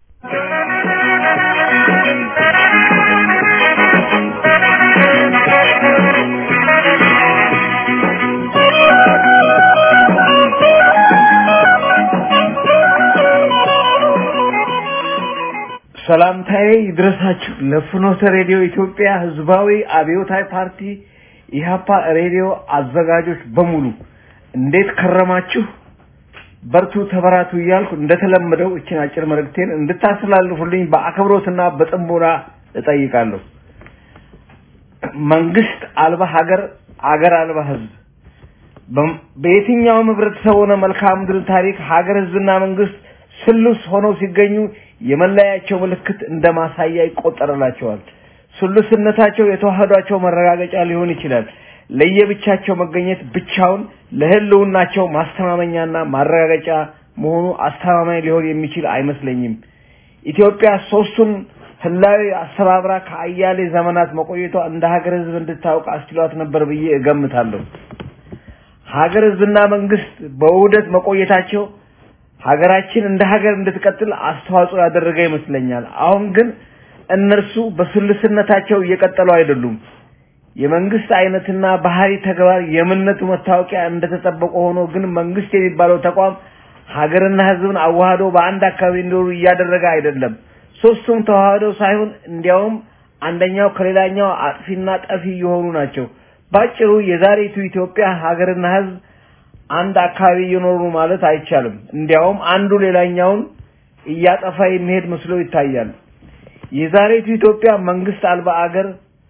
ሰላምታዬ ይድረሳችሁ ለፍኖተ ሬዲዮ ኢትዮጵያ ህዝባዊ አብዮታዊ ፓርቲ ኢህአፓ ሬዲዮ አዘጋጆች በሙሉ እንዴት ከረማችሁ? በርቱ፣ ተበራቱ እያልኩ እንደተለመደው እችን አጭር መልእክቴን እንድታስተላልፉልኝ በአክብሮትና በጥሞና እጠይቃለሁ። መንግስት አልባ ሀገር፣ አገር አልባ ህዝብ በየትኛውም ህብረተሰብ ሆነ መልክዓ ምድር ታሪክ ሀገር፣ ህዝብና መንግስት ስሉስ ሆነው ሲገኙ የመለያቸው ምልክት እንደ ማሳያ ይቆጠርላቸዋል። ስሉስነታቸው የተዋህዷቸው መረጋገጫ ሊሆን ይችላል። ለየብቻቸው መገኘት ብቻውን ለህልውናቸው ማስተማመኛና ማረጋገጫ መሆኑ አስተማማኝ ሊሆን የሚችል አይመስለኝም። ኢትዮጵያ ሶስቱን ህላዊ አስተባብራ ከአያሌ ዘመናት መቆየቷ እንደ ሀገር ህዝብ እንድታውቅ አስችሏት ነበር ብዬ እገምታለሁ። ሀገር ህዝብና መንግስት በውህደት መቆየታቸው ሀገራችን እንደ ሀገር እንድትቀጥል አስተዋጽኦ ያደረገ ይመስለኛል። አሁን ግን እነርሱ በስልስነታቸው እየቀጠሉ አይደሉም። የመንግስት አይነትና ባህሪ ተግባር የምነቱ መታወቂያ እንደተጠበቀ ሆኖ ግን መንግስት የሚባለው ተቋም ሀገርና ህዝብን አዋህዶ በአንድ አካባቢ እንዲኖሩ እያደረገ አይደለም። ሶስቱም ተዋህደው ሳይሆን እንዲያውም አንደኛው ከሌላኛው አጥፊና ጠፊ የሆኑ ናቸው። ባጭሩ የዛሬቱ ኢትዮጵያ ሀገርና ህዝብ አንድ አካባቢ እየኖሩ ማለት አይቻልም። እንዲያውም አንዱ ሌላኛውን እያጠፋ የሚሄድ መስሎ ይታያል። የዛሬቱ ኢትዮጵያ መንግስት አልባ አገር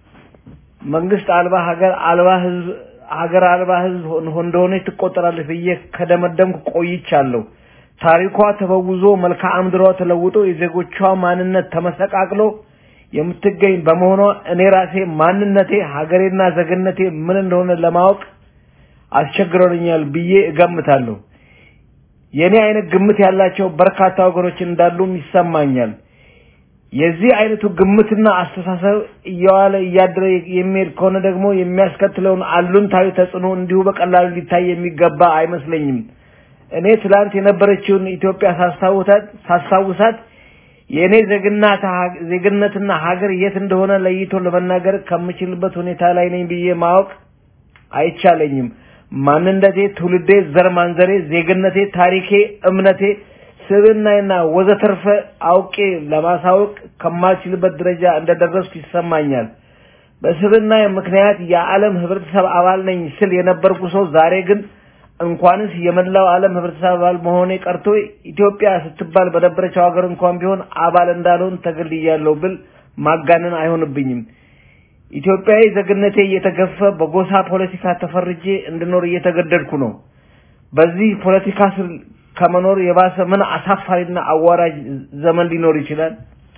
መንግስት አልባ ሀገር አልባ ህዝብ ሀገር አልባ ህዝብ እንደሆነች ትቆጠራለች ብዬ ከደመደምኩ ቆይቻለሁ። ታሪኳ ተበውዞ መልክዓ ምድሯ ተለውጦ የዜጎቿ ማንነት ተመሰቃቅሎ የምትገኝ በመሆኗ እኔ ራሴ ማንነቴ ሀገሬና ዜግነቴ ምን እንደሆነ ለማወቅ አስቸግረውኛል ብዬ እገምታለሁ። የኔ አይነት ግምት ያላቸው በርካታ ወገኖች እንዳሉም ይሰማኛል። የዚህ አይነቱ ግምትና አስተሳሰብ እየዋለ እያደረ የሚሄድ ከሆነ ደግሞ የሚያስከትለውን አሉንታዊ ተጽዕኖ እንዲሁ በቀላሉ ሊታይ የሚገባ አይመስለኝም። እኔ ትላንት የነበረችውን ኢትዮጵያ ሳስታውሳት ሳስታውሳት የእኔ ዜግናት ዜግነትና ሀገር የት እንደሆነ ለይቶ ለመናገር ከምችልበት ሁኔታ ላይ ነኝ ብዬ ማወቅ አይቻለኝም። ማንነቴ፣ ትውልዴ፣ ዘር ማንዘሬ፣ ዜግነቴ፣ ታሪኬ፣ እምነቴ፣ ስብዕናዬና ወዘተርፈ አውቄ ለማሳወቅ ከማልችልበት ደረጃ እንደደረስኩ ይሰማኛል። በስብዕናዬ ምክንያት የዓለም ህብረተሰብ አባል ነኝ ስል የነበርኩ ሰው ዛሬ ግን እንኳንስ የመላው ዓለም ህብረተሰብ አባል መሆኔ ቀርቶ ኢትዮጵያ ስትባል በነበረችው ሀገር እንኳን ቢሆን አባል እንዳልሆን ተገልያለሁ ብል ማጋነን አይሆንብኝም። ኢትዮጵያዊ ዜግነቴ እየተገፈ በጎሳ ፖለቲካ ተፈርጄ እንድኖር እየተገደድኩ ነው። በዚህ ፖለቲካ ስር ከመኖር የባሰ ምን አሳፋሪና አዋራጅ ዘመን ሊኖር ይችላል?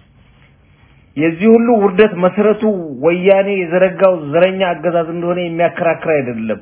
የዚህ ሁሉ ውርደት መሰረቱ ወያኔ የዘረጋው ዘረኛ አገዛዝ እንደሆነ የሚያከራክር አይደለም።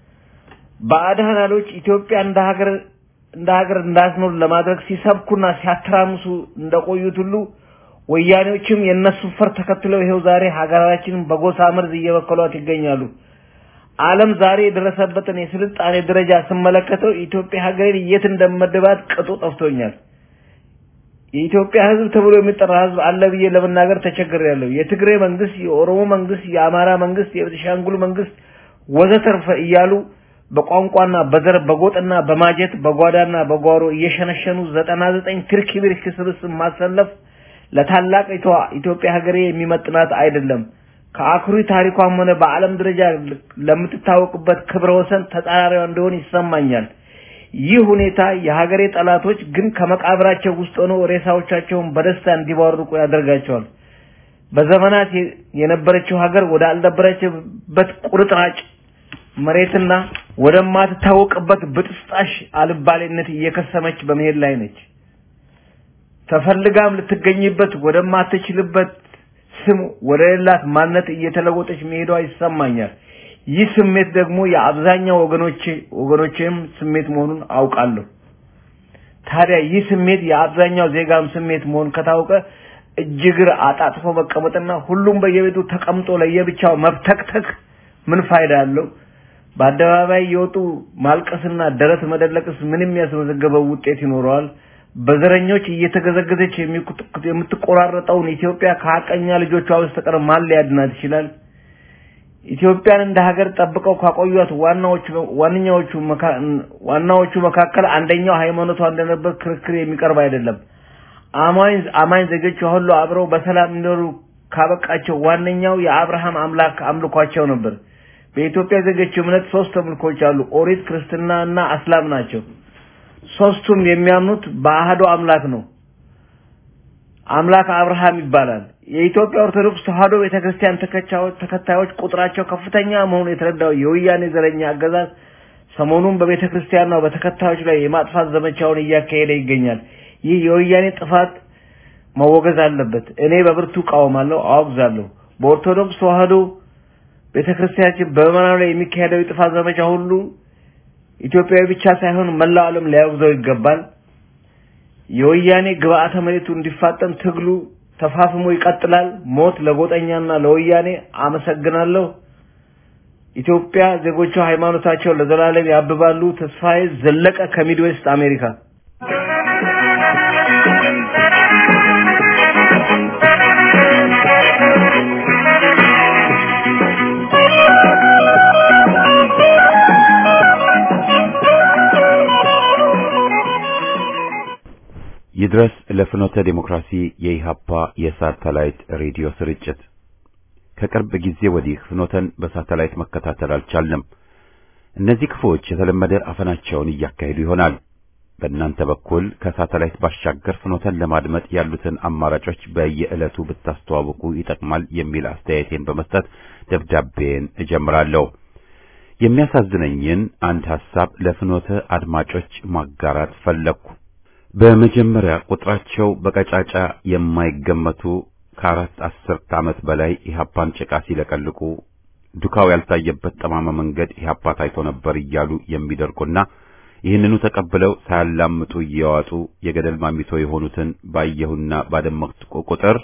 ባዕዳኖች ኢትዮጵያ እንደ ሀገር እንደ ሀገር እንዳትኖር ለማድረግ ሲሰብኩና ሲያተራምሱ እንደቆዩት ሁሉ ወያኔዎችም የእነሱ ፈር ተከትለው ይሄው ዛሬ ሀገራችንን በጎሳ መርዝ እየበከሏት ይገኛሉ። ዓለም ዛሬ የደረሰበትን የስልጣኔ ደረጃ ስመለከተው ኢትዮጵያ ሀገሬን የት እንደመደባት ቅጡ ጠፍቶኛል። የኢትዮጵያ ሕዝብ ተብሎ የሚጠራ ሕዝብ አለ ብዬ ለመናገር ተቸግሬያለሁ። የትግሬ መንግስት፣ የኦሮሞ መንግስት፣ የአማራ መንግስት፣ የቤኒሻንጉል መንግስት ወዘተርፈ እያሉ በቋንቋና በዘር በጎጥና በማጀት በጓዳና በጓሮ እየሸነሸኑ ዘጠና ዘጠኝ ትርኪ ብርኪ ስብስብ ማሰለፍ ለታላቂቷ ኢትዮጵያ ሀገሬ የሚመጥናት አይደለም። ከአኩሪ ታሪኳም ሆነ በዓለም ደረጃ ለምትታወቅበት ክብረ ወሰን ተጻራሪዋ እንደሆን ይሰማኛል። ይህ ሁኔታ የሀገሬ ጠላቶች ግን ከመቃብራቸው ውስጥ ሆነው ሬሳዎቻቸውን በደስታ እንዲባርቁ ያደርጋቸዋል። በዘመናት የነበረችው ሀገር ወደ አልነበረችበት ቁርጥራጭ መሬትና ወደማትታወቅበት ብጥስጣሽ አልባሌነት እየከሰመች በመሄድ ላይ ነች። ተፈልጋም ልትገኝበት ወደማትችልበት ስም ወደ ሌላት ማንነት እየተለወጠች መሄዷ ይሰማኛል። ይህ ስሜት ደግሞ የአብዛኛው ወገኖቼ ወገኖቼም ስሜት መሆኑን አውቃለሁ። ታዲያ ይህ ስሜት የአብዛኛው ዜጋም ስሜት መሆን ከታወቀ እጅግር አጣጥፎ መቀመጥና ሁሉም በየቤቱ ተቀምጦ ለየብቻው መብተክተክ ምን ፋይዳ አለው? በአደባባይ የወጡ ማልቀስና ደረት መደለቅስ ምንም ያስመዘገበው ውጤት ይኖረዋል? በዘረኞች እየተገዘገዘች የምትቆራረጠውን ኢትዮጵያ ከሀቀኛ ልጆቿ በስተቀር ማን ሊያድናት ይችላል? ኢትዮጵያን እንደ ሀገር ጠብቀው ካቆዩት ዋናዎቹ ዋነኛዎቹ ዋናዎቹ መካከል አንደኛው ሃይማኖቷ እንደነበር ክርክር የሚቀርብ አይደለም። አማኝ አማኝ ዜጎቿ ሁሉ አብረው በሰላም እንዲኖሩ ካበቃቸው ዋነኛው የአብርሃም አምላክ አምልኳቸው ነበር። በኢትዮጵያ ዜጎች እምነት ሶስት አምልኮች አሉ። ኦሪት፣ ክርስትና እና እስላም ናቸው። ሶስቱም የሚያምኑት በአህዶ አምላክ ነው። አምላክ አብርሃም ይባላል። የኢትዮጵያ ኦርቶዶክስ ተዋሕዶ ቤተክርስቲያን ተከታዮች ቁጥራቸው ከፍተኛ መሆኑ የተረዳው የወያኔ ዘረኛ አገዛዝ ሰሞኑን በቤተክርስቲያኗ በተከታዮች ላይ የማጥፋት ዘመቻውን እያካሄደ ይገኛል። ይህ የወያኔ ጥፋት መወገዝ አለበት። እኔ በብርቱ እቃወማለሁ፣ አወግዛለሁ። በኦርቶዶክስ ተዋሕዶ ቤተክርስቲያናችን በምዕመናኑ ላይ የሚካሄደው የጥፋት ዘመቻ ሁሉ ኢትዮጵያዊ ብቻ ሳይሆን መላው ዓለም ሊያወግዘው ይገባል። የወያኔ ግብአተ መሬቱ እንዲፋጠን ትግሉ ተፋፍሞ ይቀጥላል። ሞት ለጎጠኛና ለወያኔ። አመሰግናለሁ። ኢትዮጵያ ዜጎቿ ሃይማኖታቸው ለዘላለም ያብባሉ። ተስፋዬ ዘለቀ ከሚድዌስት አሜሪካ። ይድረስ ለፍኖተ ዴሞክራሲ የኢሃፓ የሳተላይት ሬዲዮ ስርጭት። ከቅርብ ጊዜ ወዲህ ፍኖተን በሳተላይት መከታተል አልቻልንም። እነዚህ ክፉዎች የተለመደ አፈናቸውን እያካሄዱ ይሆናል። በእናንተ በኩል ከሳተላይት ባሻገር ፍኖተን ለማድመጥ ያሉትን አማራጮች በየዕለቱ ብታስተዋውቁ ይጠቅማል የሚል አስተያየቴን በመስጠት ደብዳቤን እጀምራለሁ። የሚያሳዝነኝን አንድ ሐሳብ ለፍኖተ አድማጮች ማጋራት ፈለግኩ። በመጀመሪያ ቁጥራቸው በቀጫጫ የማይገመቱ ከአራት አስርት ዓመት በላይ ኢህአፓን ጭቃ ሲለቀልቁ ዱካው ያልታየበት ጠማማ መንገድ ኢህአፓ ታይቶ ነበር እያሉ የሚደርቁና ይህንኑ ተቀብለው ሳያላምጡ እየዋጡ የገደል ማሚቶ የሆኑትን ባየሁና ባደመጥኩ ቁጥር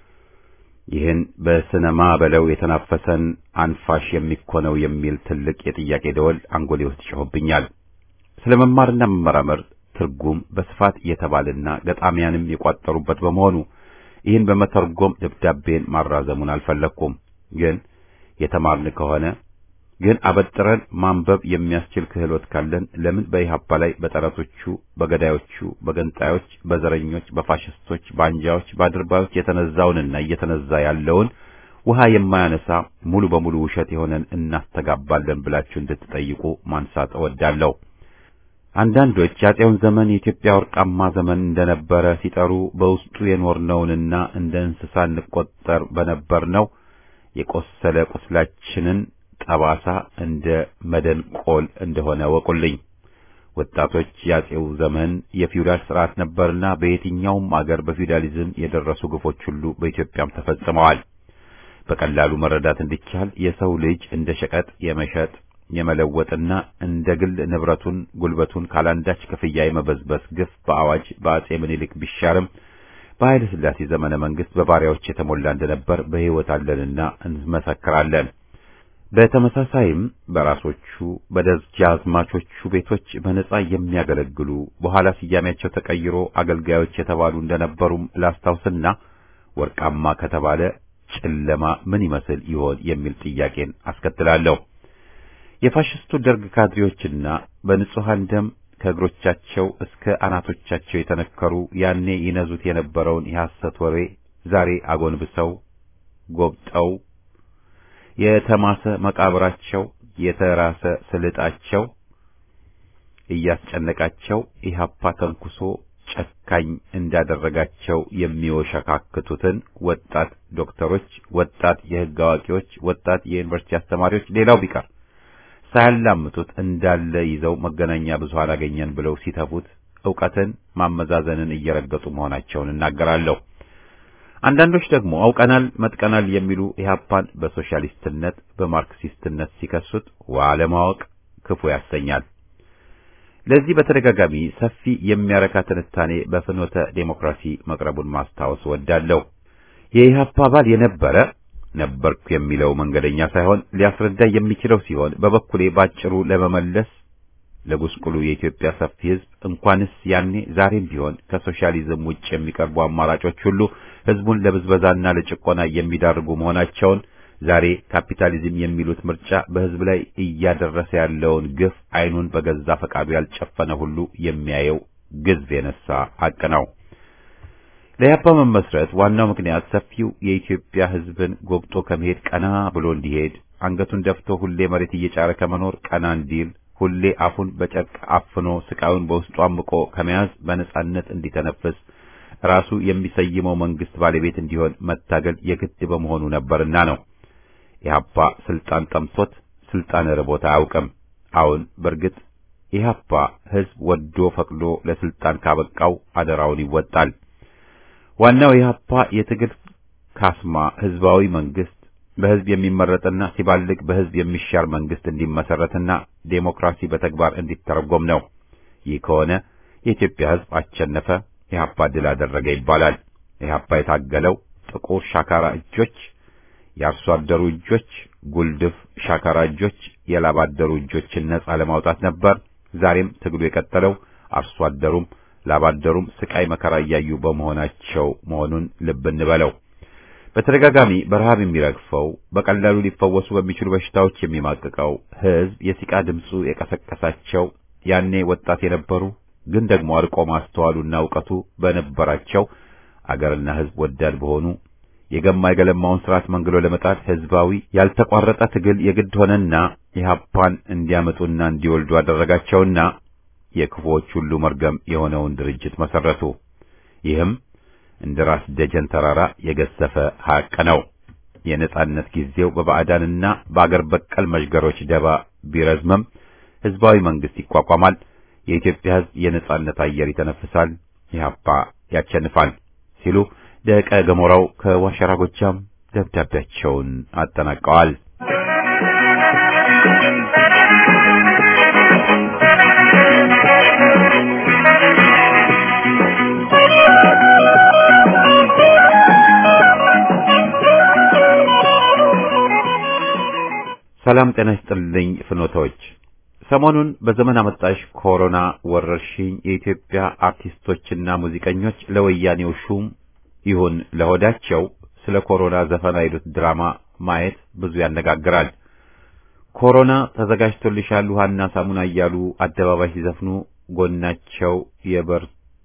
ይህን በስነማ በለው የተናፈሰን አንፋሽ የሚኮነው የሚል ትልቅ የጥያቄ ደወል አንጎሌ ውስጥ ጮህብኛል። ስለ መማርና መመራመር ትርጉም በስፋት የተባለና ገጣሚያንም የቋጠሩበት በመሆኑ ይህን በመተርጎም ደብዳቤን ማራዘሙን አልፈለግኩም። ግን የተማርን ከሆነ ግን አበጥረን ማንበብ የሚያስችል ክህሎት ካለን ለምን በኢህአፓ ላይ በጠላቶቹ፣ በገዳዮቹ፣ በገንጣዮች፣ በዘረኞች፣ በፋሽስቶች፣ በአንጃዎች፣ በአድርባዮች የተነዛውንና እየተነዛ ያለውን ውሃ የማያነሳ ሙሉ በሙሉ ውሸት የሆነን እናስተጋባለን ብላችሁ እንድትጠይቁ ማንሳት እወዳለሁ። አንዳንዶች የአፄውን ዘመን የኢትዮጵያ ወርቃማ ዘመን እንደነበረ ሲጠሩ በውስጡ የኖርነውንና እንደ እንስሳ እንቆጠር በነበርነው የቆሰለ ቁስላችንን ጠባሳ እንደ መደንቆል እንደሆነ ወቁልኝ። ወጣቶች የአፄው ዘመን የፊውዳል ስርዓት ነበርና በየትኛውም አገር በፊውዳሊዝም የደረሱ ግፎች ሁሉ በኢትዮጵያም ተፈጽመዋል። በቀላሉ መረዳት እንዲቻል የሰው ልጅ እንደ ሸቀጥ የመሸጥ የመለወጥና እንደ ግል ንብረቱን ጉልበቱን ካላንዳች ክፍያ የመበዝበዝ ግፍ በአዋጅ በአፄ ምኒልክ ቢሻርም በኃይለ ሥላሴ ዘመነ መንግስት በባሪያዎች የተሞላ እንደነበር በሕይወት አለንና እንመሰክራለን። በተመሳሳይም በራሶቹ በደጃዝማቾቹ ቤቶች በነጻ የሚያገለግሉ በኋላ ስያሜያቸው ተቀይሮ አገልጋዮች የተባሉ እንደነበሩም ላስታውስና ወርቃማ ከተባለ ጨለማ ምን ይመስል ይሆን የሚል ጥያቄን አስከትላለሁ። የፋሽስቱ ደርግ ካድሬዎችና በንጹሐን ደም ከእግሮቻቸው እስከ አናቶቻቸው የተነከሩ ያኔ ይነዙት የነበረውን የሐሰት ወሬ ዛሬ አጎንብሰው ጎብጠው የተማሰ መቃብራቸው የተራሰ ስልጣቸው እያስጨነቃቸው ኢህአፓ ተንኩሶ ጨካኝ እንዳደረጋቸው የሚወሸካክቱትን ወጣት ዶክተሮች፣ ወጣት የሕግ አዋቂዎች፣ ወጣት የዩኒቨርሲቲ አስተማሪዎች ሌላው ቢቀር ሳያላምጡት እንዳለ ይዘው መገናኛ ብዙሃን አገኘን ብለው ሲተፉት ዕውቀትን ማመዛዘንን እየረገጡ መሆናቸውን እናገራለሁ። አንዳንዶች ደግሞ አውቀናል መጥቀናል የሚሉ ኢህአፓን በሶሻሊስትነት በማርክሲስትነት ሲከሱት ዋለማወቅ ክፉ ያሰኛል። ለዚህ በተደጋጋሚ ሰፊ የሚያረካ ትንታኔ በፍኖተ ዴሞክራሲ መቅረቡን ማስታወስ ወዳለሁ። የኢህአፓ አባል የነበረ ነበርኩ የሚለው መንገደኛ ሳይሆን ሊያስረዳ የሚችለው ሲሆን በበኩሌ ባጭሩ ለመመለስ ለጉስቁሉ የኢትዮጵያ ሰፊ ሕዝብ እንኳንስ ያኔ ዛሬም ቢሆን ከሶሻሊዝም ውጭ የሚቀርቡ አማራጮች ሁሉ ሕዝቡን ለብዝበዛና ለጭቆና የሚዳርጉ መሆናቸውን ዛሬ ካፒታሊዝም የሚሉት ምርጫ በሕዝብ ላይ እያደረሰ ያለውን ግፍ ዓይኑን በገዛ ፈቃዱ ያልጨፈነ ሁሉ የሚያየው ግዝፍ የነሳ ሐቅ ነው። ለያፓ መመስረት ዋናው ምክንያት ሰፊው የኢትዮጵያ ሕዝብን ጎብጦ ከመሄድ ቀና ብሎ እንዲሄድ አንገቱን ደፍቶ ሁሌ መሬት እየጫረ ከመኖር ቀና እንዲል ሁሌ አፉን በጨርቅ አፍኖ ስቃዩን በውስጡ አምቆ ከመያዝ በነጻነት እንዲተነፍስ ራሱ የሚሰይመው መንግስት ባለቤት እንዲሆን መታገል የግድ በመሆኑ ነበርና ነው። ኢህአፓ ስልጣን ጠምቶት ስልጣን ርቦት አያውቅም። አሁን በእርግጥ ኢህአፓ ህዝብ ወዶ ፈቅዶ ለስልጣን ካበቃው አደራውን ይወጣል። ዋናው ኢህአፓ የትግል ካስማ ህዝባዊ መንግስት በህዝብ የሚመረጥና ሲባልግ በህዝብ የሚሻር መንግስት እንዲመሰረትና ዴሞክራሲ በተግባር እንዲተረጎም ነው። ይህ ከሆነ የኢትዮጵያ ህዝብ አሸነፈ፣ ኢህአፓ ድል አደረገ ይባላል። ኢህአፓ የታገለው ጥቁር ሻካራ እጆች፣ የአርሶ አደሩ እጆች፣ ጉልድፍ ሻካራ እጆች፣ የላብ አደሩ እጆችን ነጻ ለማውጣት ነበር። ዛሬም ትግሉ የቀጠለው አርሶ አደሩም ላብ አደሩም ስቃይ መከራ እያዩ በመሆናቸው መሆኑን ልብ እንበለው። በተደጋጋሚ በረሃብ የሚረግፈው በቀላሉ ሊፈወሱ በሚችሉ በሽታዎች የሚማቅቀው ህዝብ የሲቃ ድምፁ የቀሰቀሳቸው ያኔ ወጣት የነበሩ ግን ደግሞ አርቆ ማስተዋሉና እውቀቱ በነበራቸው አገርና ህዝብ ወዳድ በሆኑ የገማ የገለማውን ስርዓት መንግሎ ለመጣል ህዝባዊ ያልተቋረጠ ትግል የግድ ሆነና ኢህአፓን እንዲያመጡና እንዲወልዱ አደረጋቸውና የክፉዎች ሁሉ መርገም የሆነውን ድርጅት መሰረቱ። ይህም እንደ ራስ ደጀን ተራራ የገዘፈ ሐቅ ነው። የነጻነት ጊዜው በባዕዳንና በአገር በቀል መዥገሮች ደባ ቢረዝምም ህዝባዊ መንግስት ይቋቋማል። የኢትዮጵያ ህዝብ የነጻነት አየር ይተነፍሳል። ኢህአፓ ያቸንፋል ሲሉ ደቀ ገሞራው ከዋሸራ ጎጃም ደብዳቤያቸውን አጠናቀዋል። ሰላም ጤና ይስጥልኝ ፍኖቶች። ሰሞኑን በዘመን አመጣሽ ኮሮና ወረርሽኝ የኢትዮጵያ አርቲስቶችና ሙዚቀኞች ለወያኔው ሹም ይሁን ለሆዳቸው ስለ ኮሮና ዘፈን አይሉት ድራማ ማየት ብዙ ያነጋግራል። ኮሮና ተዘጋጅቶልሻል ውሃና ሳሙና እያሉ አደባባይ ሲዘፍኑ ጎናቸው የበር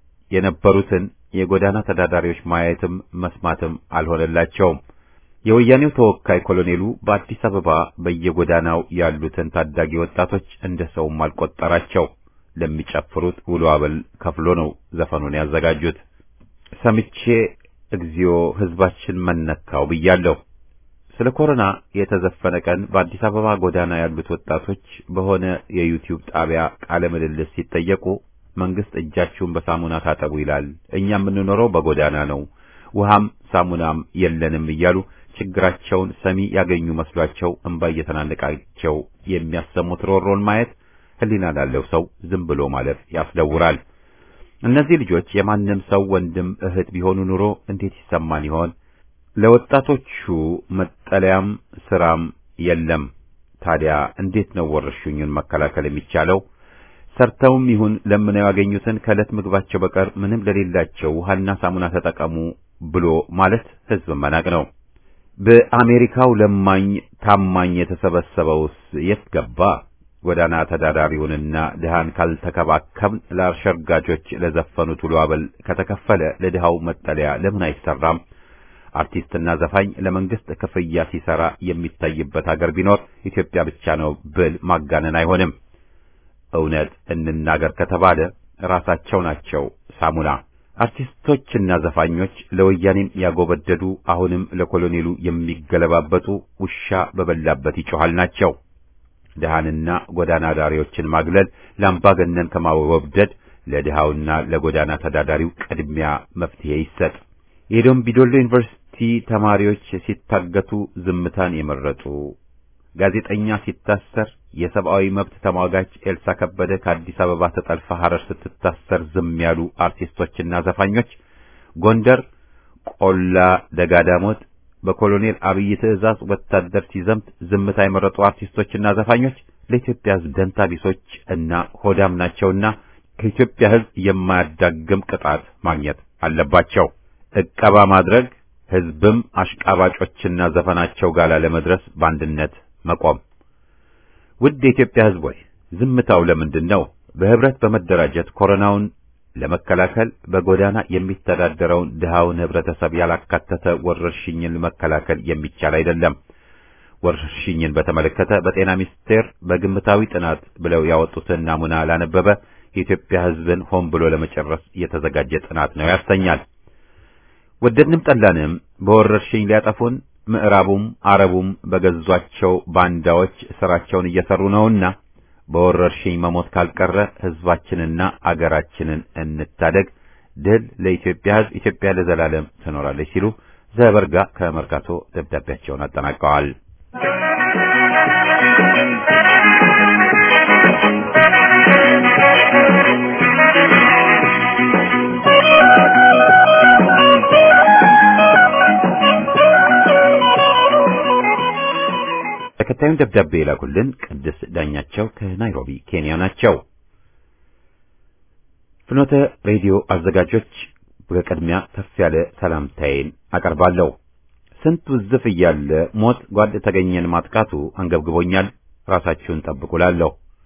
የነበሩትን የጎዳና ተዳዳሪዎች ማየትም መስማትም አልሆነላቸውም። የወያኔው ተወካይ ኮሎኔሉ በአዲስ አበባ በየጎዳናው ያሉትን ታዳጊ ወጣቶች እንደ ሰውም አልቆጠራቸው። ለሚጨፍሩት ውሎ አበል ከፍሎ ነው ዘፈኑን ያዘጋጁት። ሰምቼ እግዚኦ ሕዝባችን መነካው ብያለሁ። ስለ ኮሮና የተዘፈነ ቀን በአዲስ አበባ ጎዳና ያሉት ወጣቶች በሆነ የዩቲዩብ ጣቢያ ቃለ ምልልስ ሲጠየቁ መንግስት እጃችሁን በሳሙና ታጠቡ ይላል፣ እኛ የምንኖረው በጎዳና ነው፣ ውሃም ሳሙናም የለንም እያሉ ችግራቸውን ሰሚ ያገኙ መስሏቸው እንባ እየተናነቃቸው የሚያሰሙት ሮሮን ማየት ሕሊና ላለው ሰው ዝም ብሎ ማለፍ ያስደውራል። እነዚህ ልጆች የማንም ሰው ወንድም እህት ቢሆኑ ኑሮ እንዴት ይሰማን ይሆን? ለወጣቶቹ መጠለያም ስራም የለም። ታዲያ እንዴት ነው ወረርሽኙን መከላከል የሚቻለው? ሰርተውም ይሁን ለምነው ያገኙትን ከዕለት ምግባቸው በቀር ምንም ለሌላቸው ውሃና ሳሙና ተጠቀሙ ብሎ ማለት ሕዝብ መናቅ ነው። በአሜሪካው ለማኝ ታማኝ የተሰበሰበውስ የት ገባ? ጎዳና ተዳዳሪውንና ድሃን ካልተከባከብን ለአሸርጋጆች ለዘፈኑት ውሎ አበል ከተከፈለ ለድሃው መጠለያ ለምን አይሰራም? አርቲስትና ዘፋኝ ለመንግስት ክፍያ ሲሰራ የሚታይበት አገር ቢኖር ኢትዮጵያ ብቻ ነው ብል ማጋነን አይሆንም። እውነት እንናገር ከተባለ ራሳቸው ናቸው ሳሙና። አርቲስቶችና ዘፋኞች ለወያኔም ያጎበደዱ አሁንም ለኮሎኔሉ የሚገለባበጡ ውሻ በበላበት ይጮሃል ናቸው። ድሃንና ጎዳና ዳሪዎችን ማግለል ለአምባገነን ከማወብደድ ለድሃውና ለጎዳና ተዳዳሪው ቅድሚያ መፍትሄ ይሰጥ። የደምቢዶሎ ዩኒቨርሲቲ ተማሪዎች ሲታገቱ ዝምታን የመረጡ ጋዜጠኛ ሲታሰር የሰብአዊ መብት ተሟጋች ኤልሳ ከበደ ከአዲስ አበባ ተጠልፋ ሐረር ስትታሰር ዝም ያሉ አርቲስቶችና ዘፋኞች ጎንደር ቆላ ደጋዳሞት፣ በኮሎኔል አብይ ትዕዛዝ ወታደር ሲዘምት ዝምታ የመረጡ አርቲስቶችና ዘፋኞች ለኢትዮጵያ ሕዝብ ደንታ ቢሶች እና ሆዳም ናቸውና ከኢትዮጵያ ሕዝብ የማያዳግም ቅጣት ማግኘት አለባቸው። ዕቀባ ማድረግ ሕዝብም አሽቃባጮችና ዘፈናቸው ጋር ለመድረስ በአንድነት መቆም። ውድ የኢትዮጵያ ሕዝብ ሆይ ዝምታው ለምንድን ነው? በህብረት በመደራጀት ኮሮናውን ለመከላከል በጎዳና የሚተዳደረውን ድሃውን ህብረተሰብ ያላካተተ ወረርሽኝን መከላከል የሚቻል አይደለም። ወረርሽኝን በተመለከተ በጤና ሚኒስቴር በግምታዊ ጥናት ብለው ያወጡትን ናሙና ላነበበ የኢትዮጵያ ሕዝብን ሆን ብሎ ለመጨረስ የተዘጋጀ ጥናት ነው ያሰኛል። ወደድንም ጠላንም በወረርሽኝ ሊያጠፉን ምዕራቡም አረቡም በገዟቸው ባንዳዎች ስራቸውን እየሰሩ ነውና በወረርሽኝ መሞት ካልቀረ ህዝባችንና አገራችንን እንታደግ። ድል ለኢትዮጵያ ህዝብ፣ ኢትዮጵያ ለዘላለም ትኖራለች ሲሉ ዘበርጋ ከመርካቶ ደብዳቤያቸውን አጠናቀዋል። ተከታዩን ደብዳቤ የላኩልን ቅድስ ዳኛቸው ከናይሮቢ ኬንያ ናቸው። ፍኖተ ሬዲዮ አዘጋጆች በቅድሚያ ከፍ ያለ ሰላምታዬን አቀርባለሁ። ስንት ውዝፍ እያለ ሞት ጓድ ተገኘን ማጥቃቱ አንገብግቦኛል። ራሳችሁን ጠብቁላለሁ።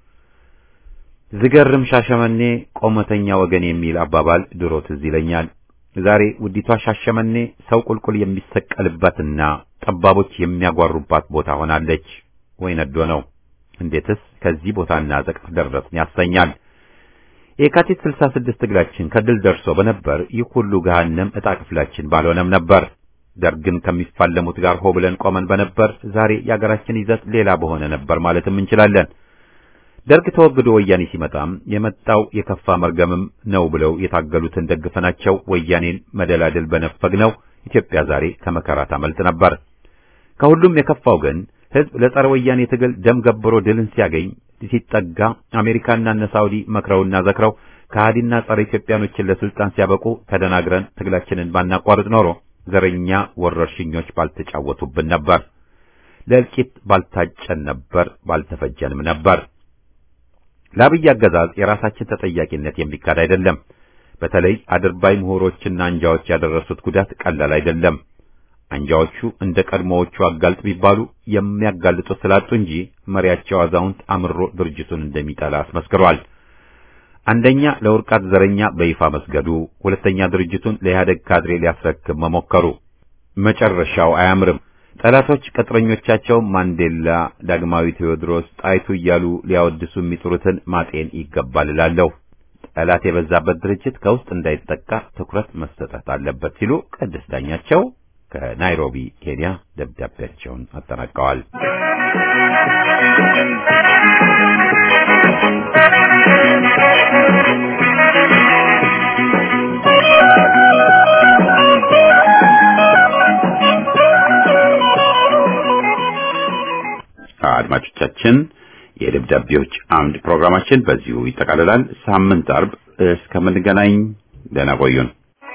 ዝገርም ሻሸመኔ ቆመተኛ ወገን የሚል አባባል ድሮ ትዝ ይለኛል። ዛሬ ውዲቷ ሻሸመኔ ሰው ቁልቁል የሚሰቀልባትና ጠባቦች የሚያጓሩባት ቦታ ሆናለች። ወይ ነዶ ነው! እንዴትስ ከዚህ ቦታና ዘቅት ደረስን ያሰኛል። የካቲት 66 ትግላችን ከድል ደርሶ በነበር ይህ ሁሉ ገሃነም ዕጣ ክፍላችን ባልሆነም ነበር። ደርግን ከሚፋለሙት ጋር ሆ ብለን ቆመን በነበር ዛሬ የአገራችን ይዘት ሌላ በሆነ ነበር ማለትም እንችላለን። ደርግ ተወግዶ ወያኔ ሲመጣም የመጣው የከፋ መርገምም ነው ብለው የታገሉትን ደግፈናቸው ወያኔን መደላደል በነፈግነው ኢትዮጵያ ዛሬ ከመከራ ታመልጥ ነበር። ከሁሉም የከፋው ግን ሕዝብ ለጸረ ወያኔ ትግል ደም ገብሮ ድልን ሲያገኝ ሲጠጋ አሜሪካና እነ ሳውዲ መክረውና ዘክረው ከሃዲና ጸረ ኢትዮጵያኖችን ለስልጣን ሲያበቁ ተደናግረን ትግላችንን ባናቋርጥ ኖሮ ዘረኛ ወረርሽኞች ባልተጫወቱብን ነበር። ለእልቂት ባልታጨን ነበር፣ ባልተፈጀንም ነበር። ለአብይ አገዛዝ የራሳችን ተጠያቂነት የሚካድ አይደለም። በተለይ አድርባይ ምሁሮችና አንጃዎች ያደረሱት ጉዳት ቀላል አይደለም። አንጃዎቹ እንደ ቀድሞዎቹ አጋልጥ ቢባሉ የሚያጋልጡት ስላጡ እንጂ መሪያቸው አዛውንት አምሮ ድርጅቱን እንደሚጠላ አስመስክሯል። አንደኛ ለውርቃት ዘረኛ በይፋ መስገዱ፣ ሁለተኛ ድርጅቱን ለኢህአደግ ካድሬ ሊያስረክብ መሞከሩ። መጨረሻው አያምርም። ጠላቶች ቅጥረኞቻቸው ማንዴላ፣ ዳግማዊ ቴዎድሮስ፣ ጣይቱ እያሉ ሊያወድሱ የሚጥሩትን ማጤን ይገባል እላለሁ። ጠላት የበዛበት ድርጅት ከውስጥ እንዳይጠቃ ትኩረት መሰጠት አለበት ሲሉ ቅድስት ዳኛቸው ከናይሮቢ ኬንያ ደብዳቤያቸውን አጠናቀዋል። አድማጮቻችን የደብዳቤዎች አምድ ፕሮግራማችን በዚሁ ይጠቃልላል። ሳምንት አርብ እስከምንገናኝ ደህና ቆዩን።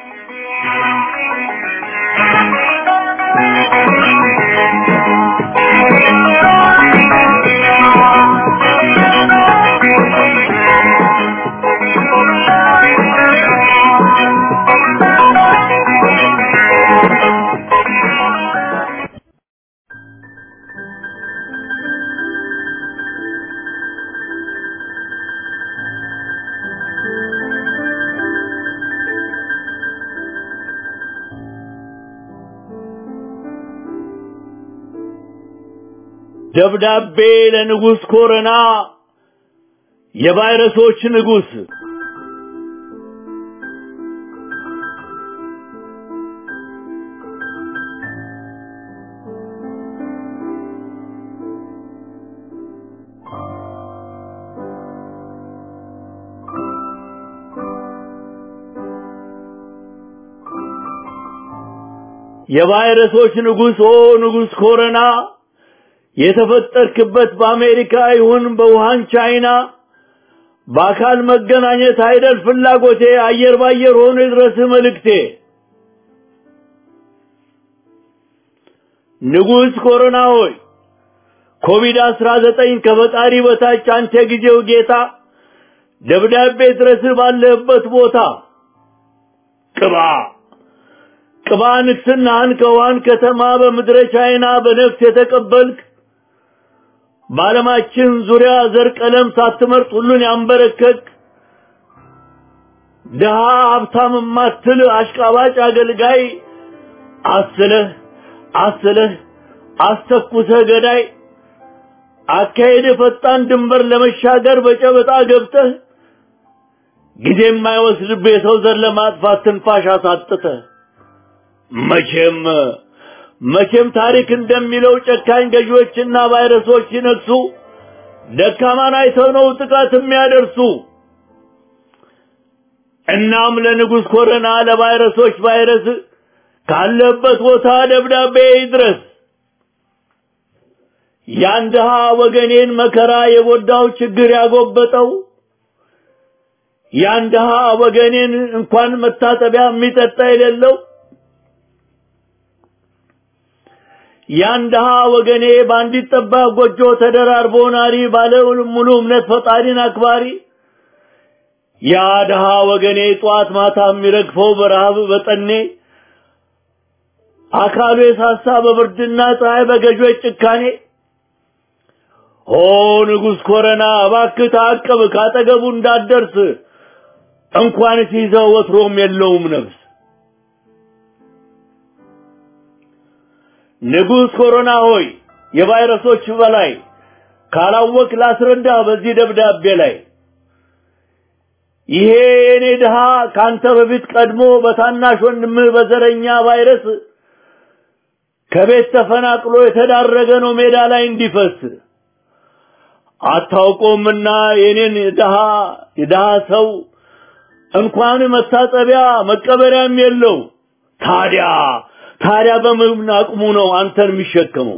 ደብዳቤ ለንጉሥ ኮረና የቫይረሶች ንጉሥ የቫይረሶች ንጉሥ ኦ ንጉሥ ኮረና የተፈጠርክበት በአሜሪካ ይሁን በውሃን ቻይና በአካል መገናኘት አይደል ፍላጎቴ አየር ባየር ሆኖ ይድረስ መልእክቴ ንጉሥ ኮሮና ሆይ ኮቪድ አስራ ዘጠኝ ከፈጣሪ በታች አንተ የጊዜው ጌታ ደብዳቤ ድረስ ባለህበት ቦታ ቅባ ቅባ ንግስናህን ከውሃን ከተማ በምድረ ቻይና በነፍስ የተቀበልክ በዓለማችን ዙሪያ ዘር ቀለም ሳትመርጥ ሁሉን ያንበረከክ ድሃ ሀብታም ማትል አሽቃባጭ አገልጋይ አስለህ አስለህ አስተኩሰህ ገዳይ አካሄድ ፈጣን ድንበር ለመሻገር በጨበጣ ገብተህ ጊዜ የማይወስድብህ የሰው ዘር ለማጥፋት ትንፋሽ አሳጥተህ መቼም መቼም ታሪክ እንደሚለው ጨካኝ ገዢዎችና ቫይረሶች ሲነግሱ ደካማን አይተው ነው ጥቃት የሚያደርሱ። እናም ለንጉሥ ኮረና ለቫይረሶች ቫይረስ ካለበት ቦታ ደብዳቤ ይድረስ። ያን ድሃ ወገኔን መከራ የጎዳው ችግር ያጎበጠው ያን ድሃ ወገኔን እንኳን መታጠቢያ የሚጠጣ የሌለው ያን ድሃ ወገኔ በአንዲት ጠባብ ጎጆ ተደራርቦ ናሪ ባለ ሙሉ እምነት ፈጣሪን አክባሪ ያ ድሃ ወገኔ ጧት ማታ የሚረግፈው በረሃብ በጠኔ አካሉ የሳሳ በብርድና ፀሐይ በገዦች ጭካኔ ኦ ንጉሥ ኮረና እባክህ ታቅብ ካጠገቡ እንዳትደርስ እንኳን ሲይዘው ወትሮም የለውም ነፍስ ንጉሥ ኮሮና ሆይ የቫይረሶች በላይ ካላወቅ ላስረዳ በዚህ ደብዳቤ ላይ ይሄ የኔ ድሃ ካንተ በፊት ቀድሞ በታናሽ ወንድምህ በዘረኛ ቫይረስ ከቤት ተፈናቅሎ የተዳረገ ነው ሜዳ ላይ እንዲፈስ አታውቆምና የኔን ድሃ የድሃ ሰው እንኳን መታጠቢያ መቀበሪያም የለው ታዲያ ታዲያ በምን አቅሙ ነው አንተን የሚሸከመው?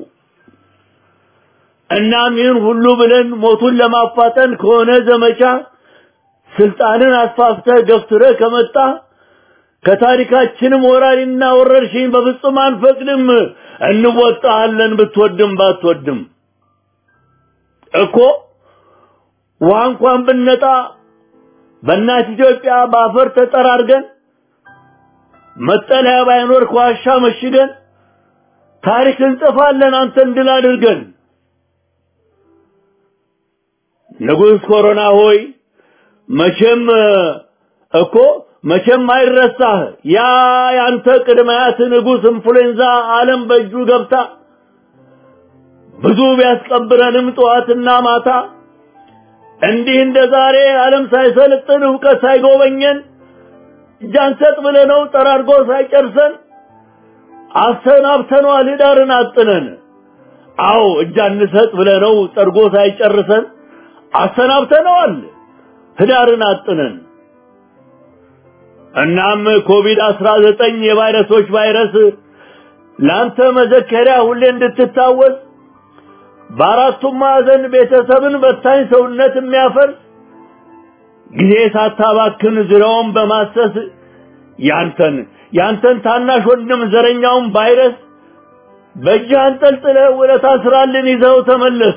እናም ይህን ሁሉ ብለን ሞቱን ለማፋጠን ከሆነ ዘመቻ ስልጣንን አስፋፍተህ ገፍትረህ ከመጣ ከታሪካችንም ወራሪና ወረርሽኝ በፍጹም አንፈቅድም። እንወጣሃለን ብትወድም ባትወድም እኮ ውሃ እንኳን ብነጣ በእናት ኢትዮጵያ በአፈር ተጠራርገን መጠለያ ባይኖር ከዋሻ መሽገን ታሪክ እንጽፋለን አንተን ድል አድርገን። ንጉሥ ኮሮና ሆይ መቼም እኮ መቼም አይረሳህ ያ ያንተ ቅድመያት ንጉሥ ኢንፍሉዌንዛ ዓለም በእጁ ገብታ ብዙ ቢያስቀብረንም ጠዋትና ማታ እንዲህ እንደ ዛሬ ዓለም ሳይሰለጥን እውቀት ሳይጎበኘን እጃንሰጥ ብለነው ጠራርጎ ሳይጨርሰን አሰናብተነዋል ህዳርን አጥነን። አዎ እጃንሰጥ ብለነው ጠርጎ ሳይጨርሰን አሰናብተነዋል ህዳርን አጥነን። እናም ኮቪድ አስራ ዘጠኝ የቫይረሶች ቫይረስ ለአንተ መዘከሪያ ሁሌ እንድትታወስ በአራቱም ማዕዘን ቤተሰብን በታኝ ሰውነት የሚያፈርስ ጊዜ ሳታባክን ዙሪያውን በማሰስ ያንተን ያንተን ታናሽ ወንድም ዘረኛውን ቫይረስ በእጅህ አንጠልጥለህ ውለታ ስራልን ይዘው ተመለስ።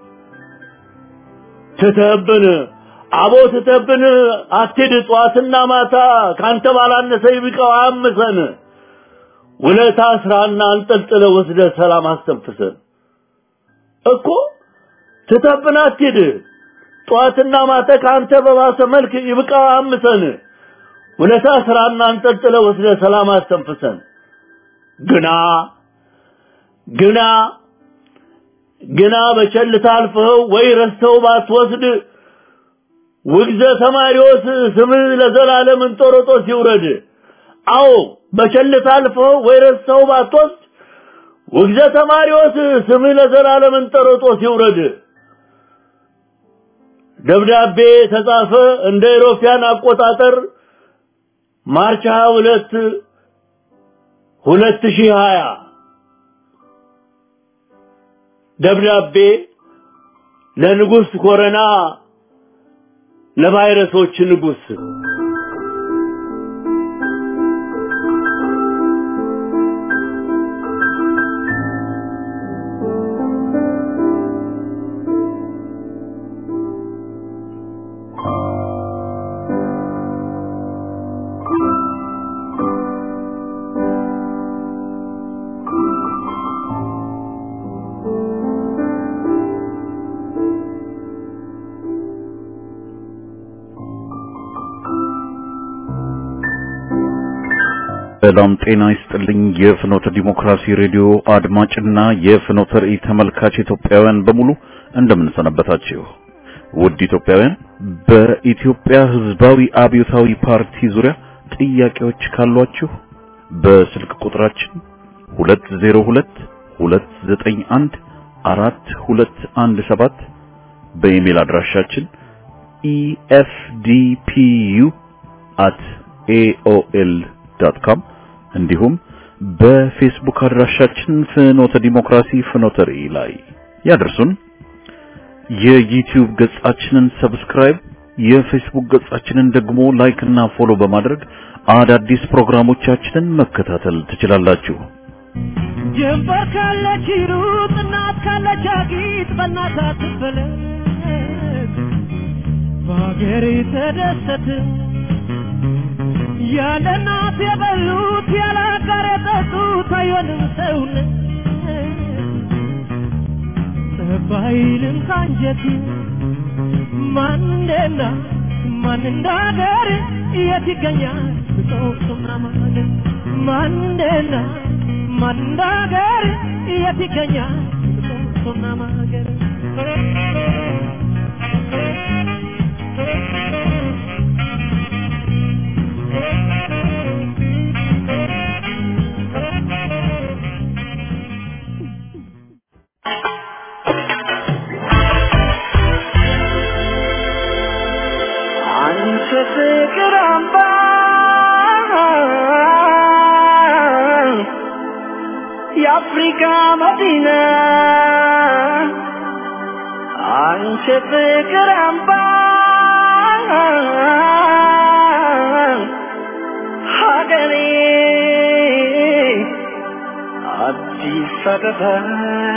ትተህብን አቦ ትተህብን አትሂድ ጠዋትና ማታ ካንተ ባላነሰ ይብቃው አያምሰን። ውለታ ስራና አንጠልጥለህ ወስደህ ሰላም አስተንፍሰን እኮ ትተህብን አትሂድ ጠዋትና ማታ ከአንተ በባሰ መልክ ይብቃው አምሰን ውለታ ስራና አንጠልጥለ ወስደ ሰላም አስተንፍሰን ግና ግና ግና በቸልታ አልፈኸው ወይ ረስተው ባትወስድ ውግዘ ተማሪዎስ ስምህ ለዘላለም እንጦሮጦስ ይውረድ። አዎ በቸልታ አልፈኸው ወይ ረስተው ባትወስድ ውግዘ ተማሪዎስ ስምህ ለዘላለም እንጦሮጦስ ይውረድ። ደብዳቤ ተጻፈ እንደ ኢሮፒያን አቆጣጠር ማርች 22 2020 ደብዳቤ ለንጉሥ ኮረና ለቫይረሶች ንጉሥ ሰላም ጤና ይስጥልኝ። የፍኖተ ዲሞክራሲ ሬዲዮ አድማጭና የፍኖተ ራእይ ተመልካች ኢትዮጵያውያን በሙሉ እንደምን ሰነበታችሁ? ውድ ኢትዮጵያውያን፣ በኢትዮጵያ ሕዝባዊ አብዮታዊ ፓርቲ ዙሪያ ጥያቄዎች ካሏችሁ በስልክ ቁጥራችን 202 291 4217 በኢሜል አድራሻችን efdpu@aol.com እንዲሁም በፌስቡክ አድራሻችን ፍኖተ ዲሞክራሲ ፍኖተ ራእይ ላይ ያደርሱን። የዩቲዩብ ገጻችንን ሰብስክራይብ፣ የፌስቡክ ገጻችንን ደግሞ ላይክ እና ፎሎ በማድረግ አዳዲስ ፕሮግራሞቻችንን መከታተል ትችላላችሁ። ጀንበር ካለች ሩጥ እናት ካለች አጊጥ በእናት አትፈለግ በሀገሬ ተደሰት ያለ እናት የበሉት ያለ አጋር የጠጡት አይሆንም ሰውነት ጠባይልም ካንጀት ማን እንደና ማን እንደ ሀገር የት ይገኛል ብጾቱና ማለት ማን እንደና ማን እንደ ሀገር የት ይገኛል ብጾቱና ማገር አንቺ ፍቅር አምባ የአፍሪካ መዲና አንቺ ፍቅር አምባ ሀገሬ አዲስ አበባ